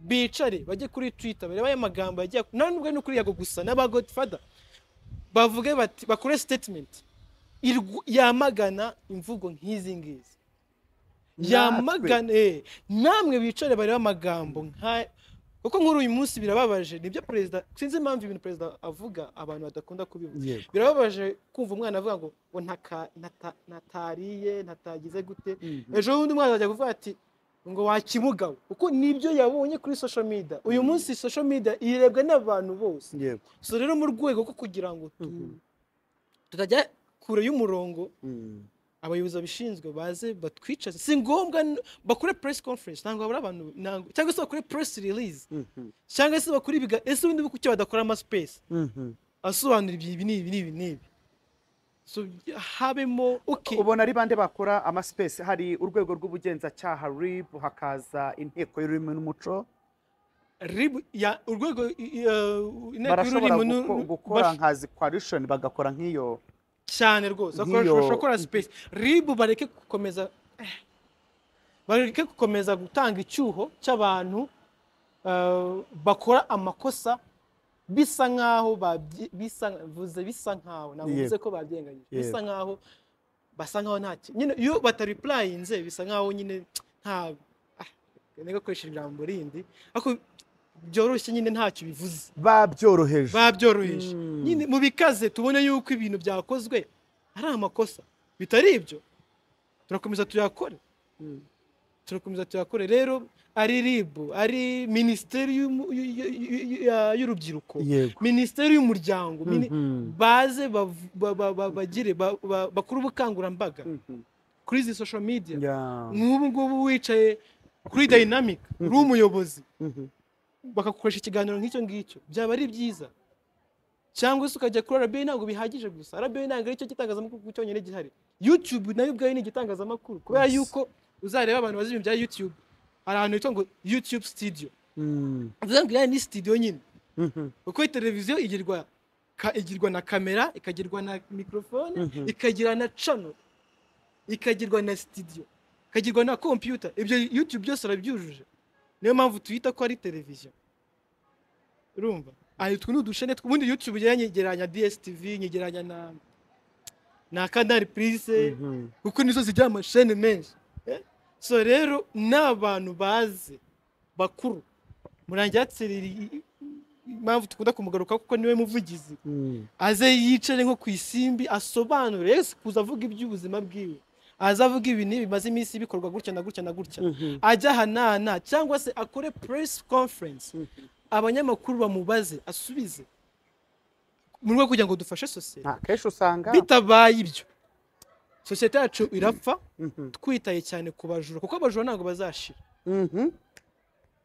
bicare bajye kuri twitter barebe aya magambo yagiye nta nubwo ari no kuri yago gusa n'aba godfather bavuge bati bakore statement irw- yamagana imvugo nk'izi ngizi yamagana eh, namwe bicare barebe amagambo nka kuko nk'uri uyu munsi birababaje nibyo perezida sinzi impamvu ibintu perezida avuga abantu badakunda kubivuga
yego
birababaje kumva umwana avuga ngo ngo ntaka- nata- natariye natagize gute ejo bundi umwana ajya kuvuga ati ngo wakimugawe kuko nibyo yabonye kuri social media uyu munsi social media irebwa n'abantu bose
yego
so rero mu rwego rwo kugira ngo tu-
Mhm.
tutajya kure y'umurongo
Mm.
abayobozi babishinzwe baze batwicaze si ngombwa n- bakore press conference ntabwo habura abantu ntabwo cyangwa se bakore press release
Mhm.
cyangwa se bakore ibiga ese ubundi kuki badakora ama space
Mhm.
asobanura ibyo ibi n'ibi n'ibi n'ibi so habemo okay
ubona ari bande bakora amasipesi hari urwego rw'ubugenzacyaha rib hakaza inteko y'ururimi n'umuco
rib ya urwego i- i- uh, inteko
barashobora
y'ururimi
guko-
n'u-
gukora
bash-
nka coalition bagakora nk'iyo
cyane rwose bakora-
nk'iyo-
bashobora gukora space rib bareke gukomeza eh, bareke gukomeza gutanga icyuho cy'abantu uh, bakora amakosa bisa nkaho babyi- bisa vuze bisa nkaho ntabwo
Yego.
bivuze ko babyenganyije bisa
Yego.
nkaho basa nkaho nta ki- nyine iyo bataripurayinze bisa nkaho nyine nta nega gukoresha ijambo rindi ariko byoroshye nyine ntacyo bivuze
babyoroheje
babyoroheje
Mm.
nyine mu bikaze tubone yuko ibintu byakozwe ari amakosa bitari ibyo turakomeza tuyakore turakomeza tuyakore rero ari rib ari minisiteri y'umu- y- y- y- y- ya- y'urubyiruko
yego
minisiteri y'umuryango mini-
Mhm.
baze bav- ba- ba- ba- bagire ba- ba- bakore ubukangurambaga
Mhm.
kuri izi social media
Yeah.
nk'ubu ngubu wicaye kuri dynamic uri umuyobozi
Mhm.
bakagukoresha ikiganiro nk'icyo ngicyo byaba ari byiza cyangwa se ukajya kuri RBA ntabwo bihagije gusa RBA ntabwo ari cyo gitangazamakuru cyonyine gihari YouTube nayo ubwayo ni igitangazamakuru kubera
Yes.
yuko uzareba abantu bazi ibintu bya YouTube hari ahantu hitwa ngo YouTube studio
Mm.
bivuze ngo iriya ni studio nyine
Mhm.
kuko iyi televiziyo igirwa ka- igirwa na kamera ikagirwa na mikrofone
Mhm.
ikagira na channel ikagirwa na studio ikagirwa na computer ibyo YouTube byose arabyujuje niyo mpamvu tuyita ko ari televiziyo urumva aha utwo ni udushene tw- ubundi YouTube njyewe nyegeranya DSTV nyegeranya na na Canal Plus
Mhm.
kuko nizo zigira amashene menshi eh? so rero ni abantu bazi bakuru murangiratse impamvu dukunda kumugaruka kuko niwe muvugizi
Mm.
aze yicare nko ku isimbi asobanure yesu kuza avuga iby'ubuzima bwiwe aze avuga ibi n'ibi bimaze iminsi bikorwa gutya na gutya na gutya
Mhm.
ajye ahanana cyangwa se akore press conference abanyamakuru bamubaze asubize mu rwego kugira ngo dufashe sosiyete
nta kenshi usanga
bitabaye ibyo sosiyete yacu irapfa
Mhm.
twitaye cyane ku bajura kuko abajura ntabwo bazashira
Mhm.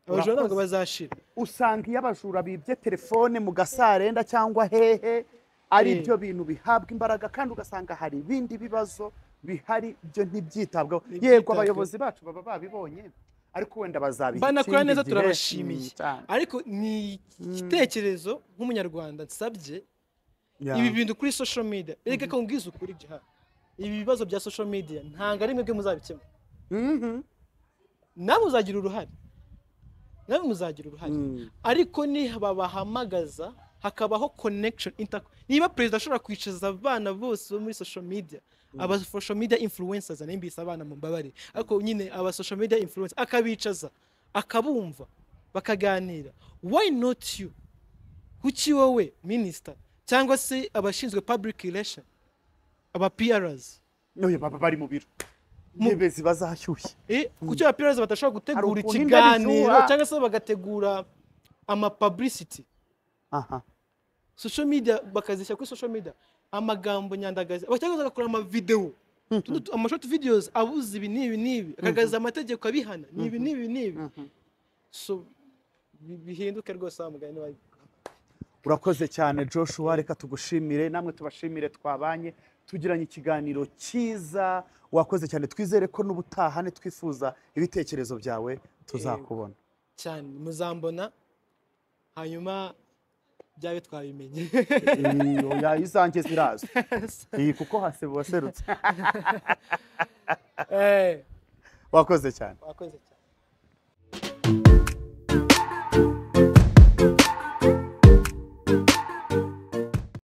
abajura ntabwo
Urakoze.
bazashira
usanga iyo abajura bibye telefone mu gasarenda cyangwa hehe ari
Eh.
byo bintu bihabwa imbaraga kandi ugasanga hari ibindi bibazo bihari byo ntibyitabweho yego
Ntibyitabweho.
abayobozi bacu baba babibonye ariko wenda bazabiha
Banakora
ikindi
neza,
gihe.
turabashimiye.
Mm, cyane.
ariko ni igitekerezo nk'umunyarwanda nsabye
Yeah.
ibi bintu kuri social media erega ko mbwiza ukuri gihari ibi bibazo bya social media ntabwo ari mwebwe muzabikemura
Mhm.
namwe muzagira uruhare namwe muzagira uruhare
Mm.
ariko nibabahamagaza hakabaho connection inter niba perezida ashobora kwicaza abana bose bo muri social media aba social media influencers nimbise abana mu mbabare ariko nyine aba social media influencers akabicaza akabumva bakaganira why not you kuki wowe minister cyangwa se abashinzwe public relation aba PRs
N'uyu baba bari mu biro
Mu-
intebe ziba zashyushye
Eh, kuki aba PRs badashobora
Hari
gutegura
ukuntu
ikiganiro
indabizura.
cyangwa se bagategura ama publicity
aha
social media bakazishyira kuri social media amagambo nyandagazi cyangwa bagakora amavidewo Tuno tu- amashort videos abuze ibi n'ibi n'ibi akagaragaza amategeko abihana n'ibi n'ibi n'ibi so bi- bihinduke rwose wa mugani wa
urakoze cyane joshua reka tugushimire namwe tubashimire twabanye tugiranye ikiganiro cyiza wakoze cyane twizere ko n'ubutaha nitwifuza ibitekerezo byawe tuzakubona
cyane muzambona hanyuma byabe twabimenye
oya izanjye ziraza iyi kuko hasebo waserutse
Eh,
wakoze cyane
wakoze cyane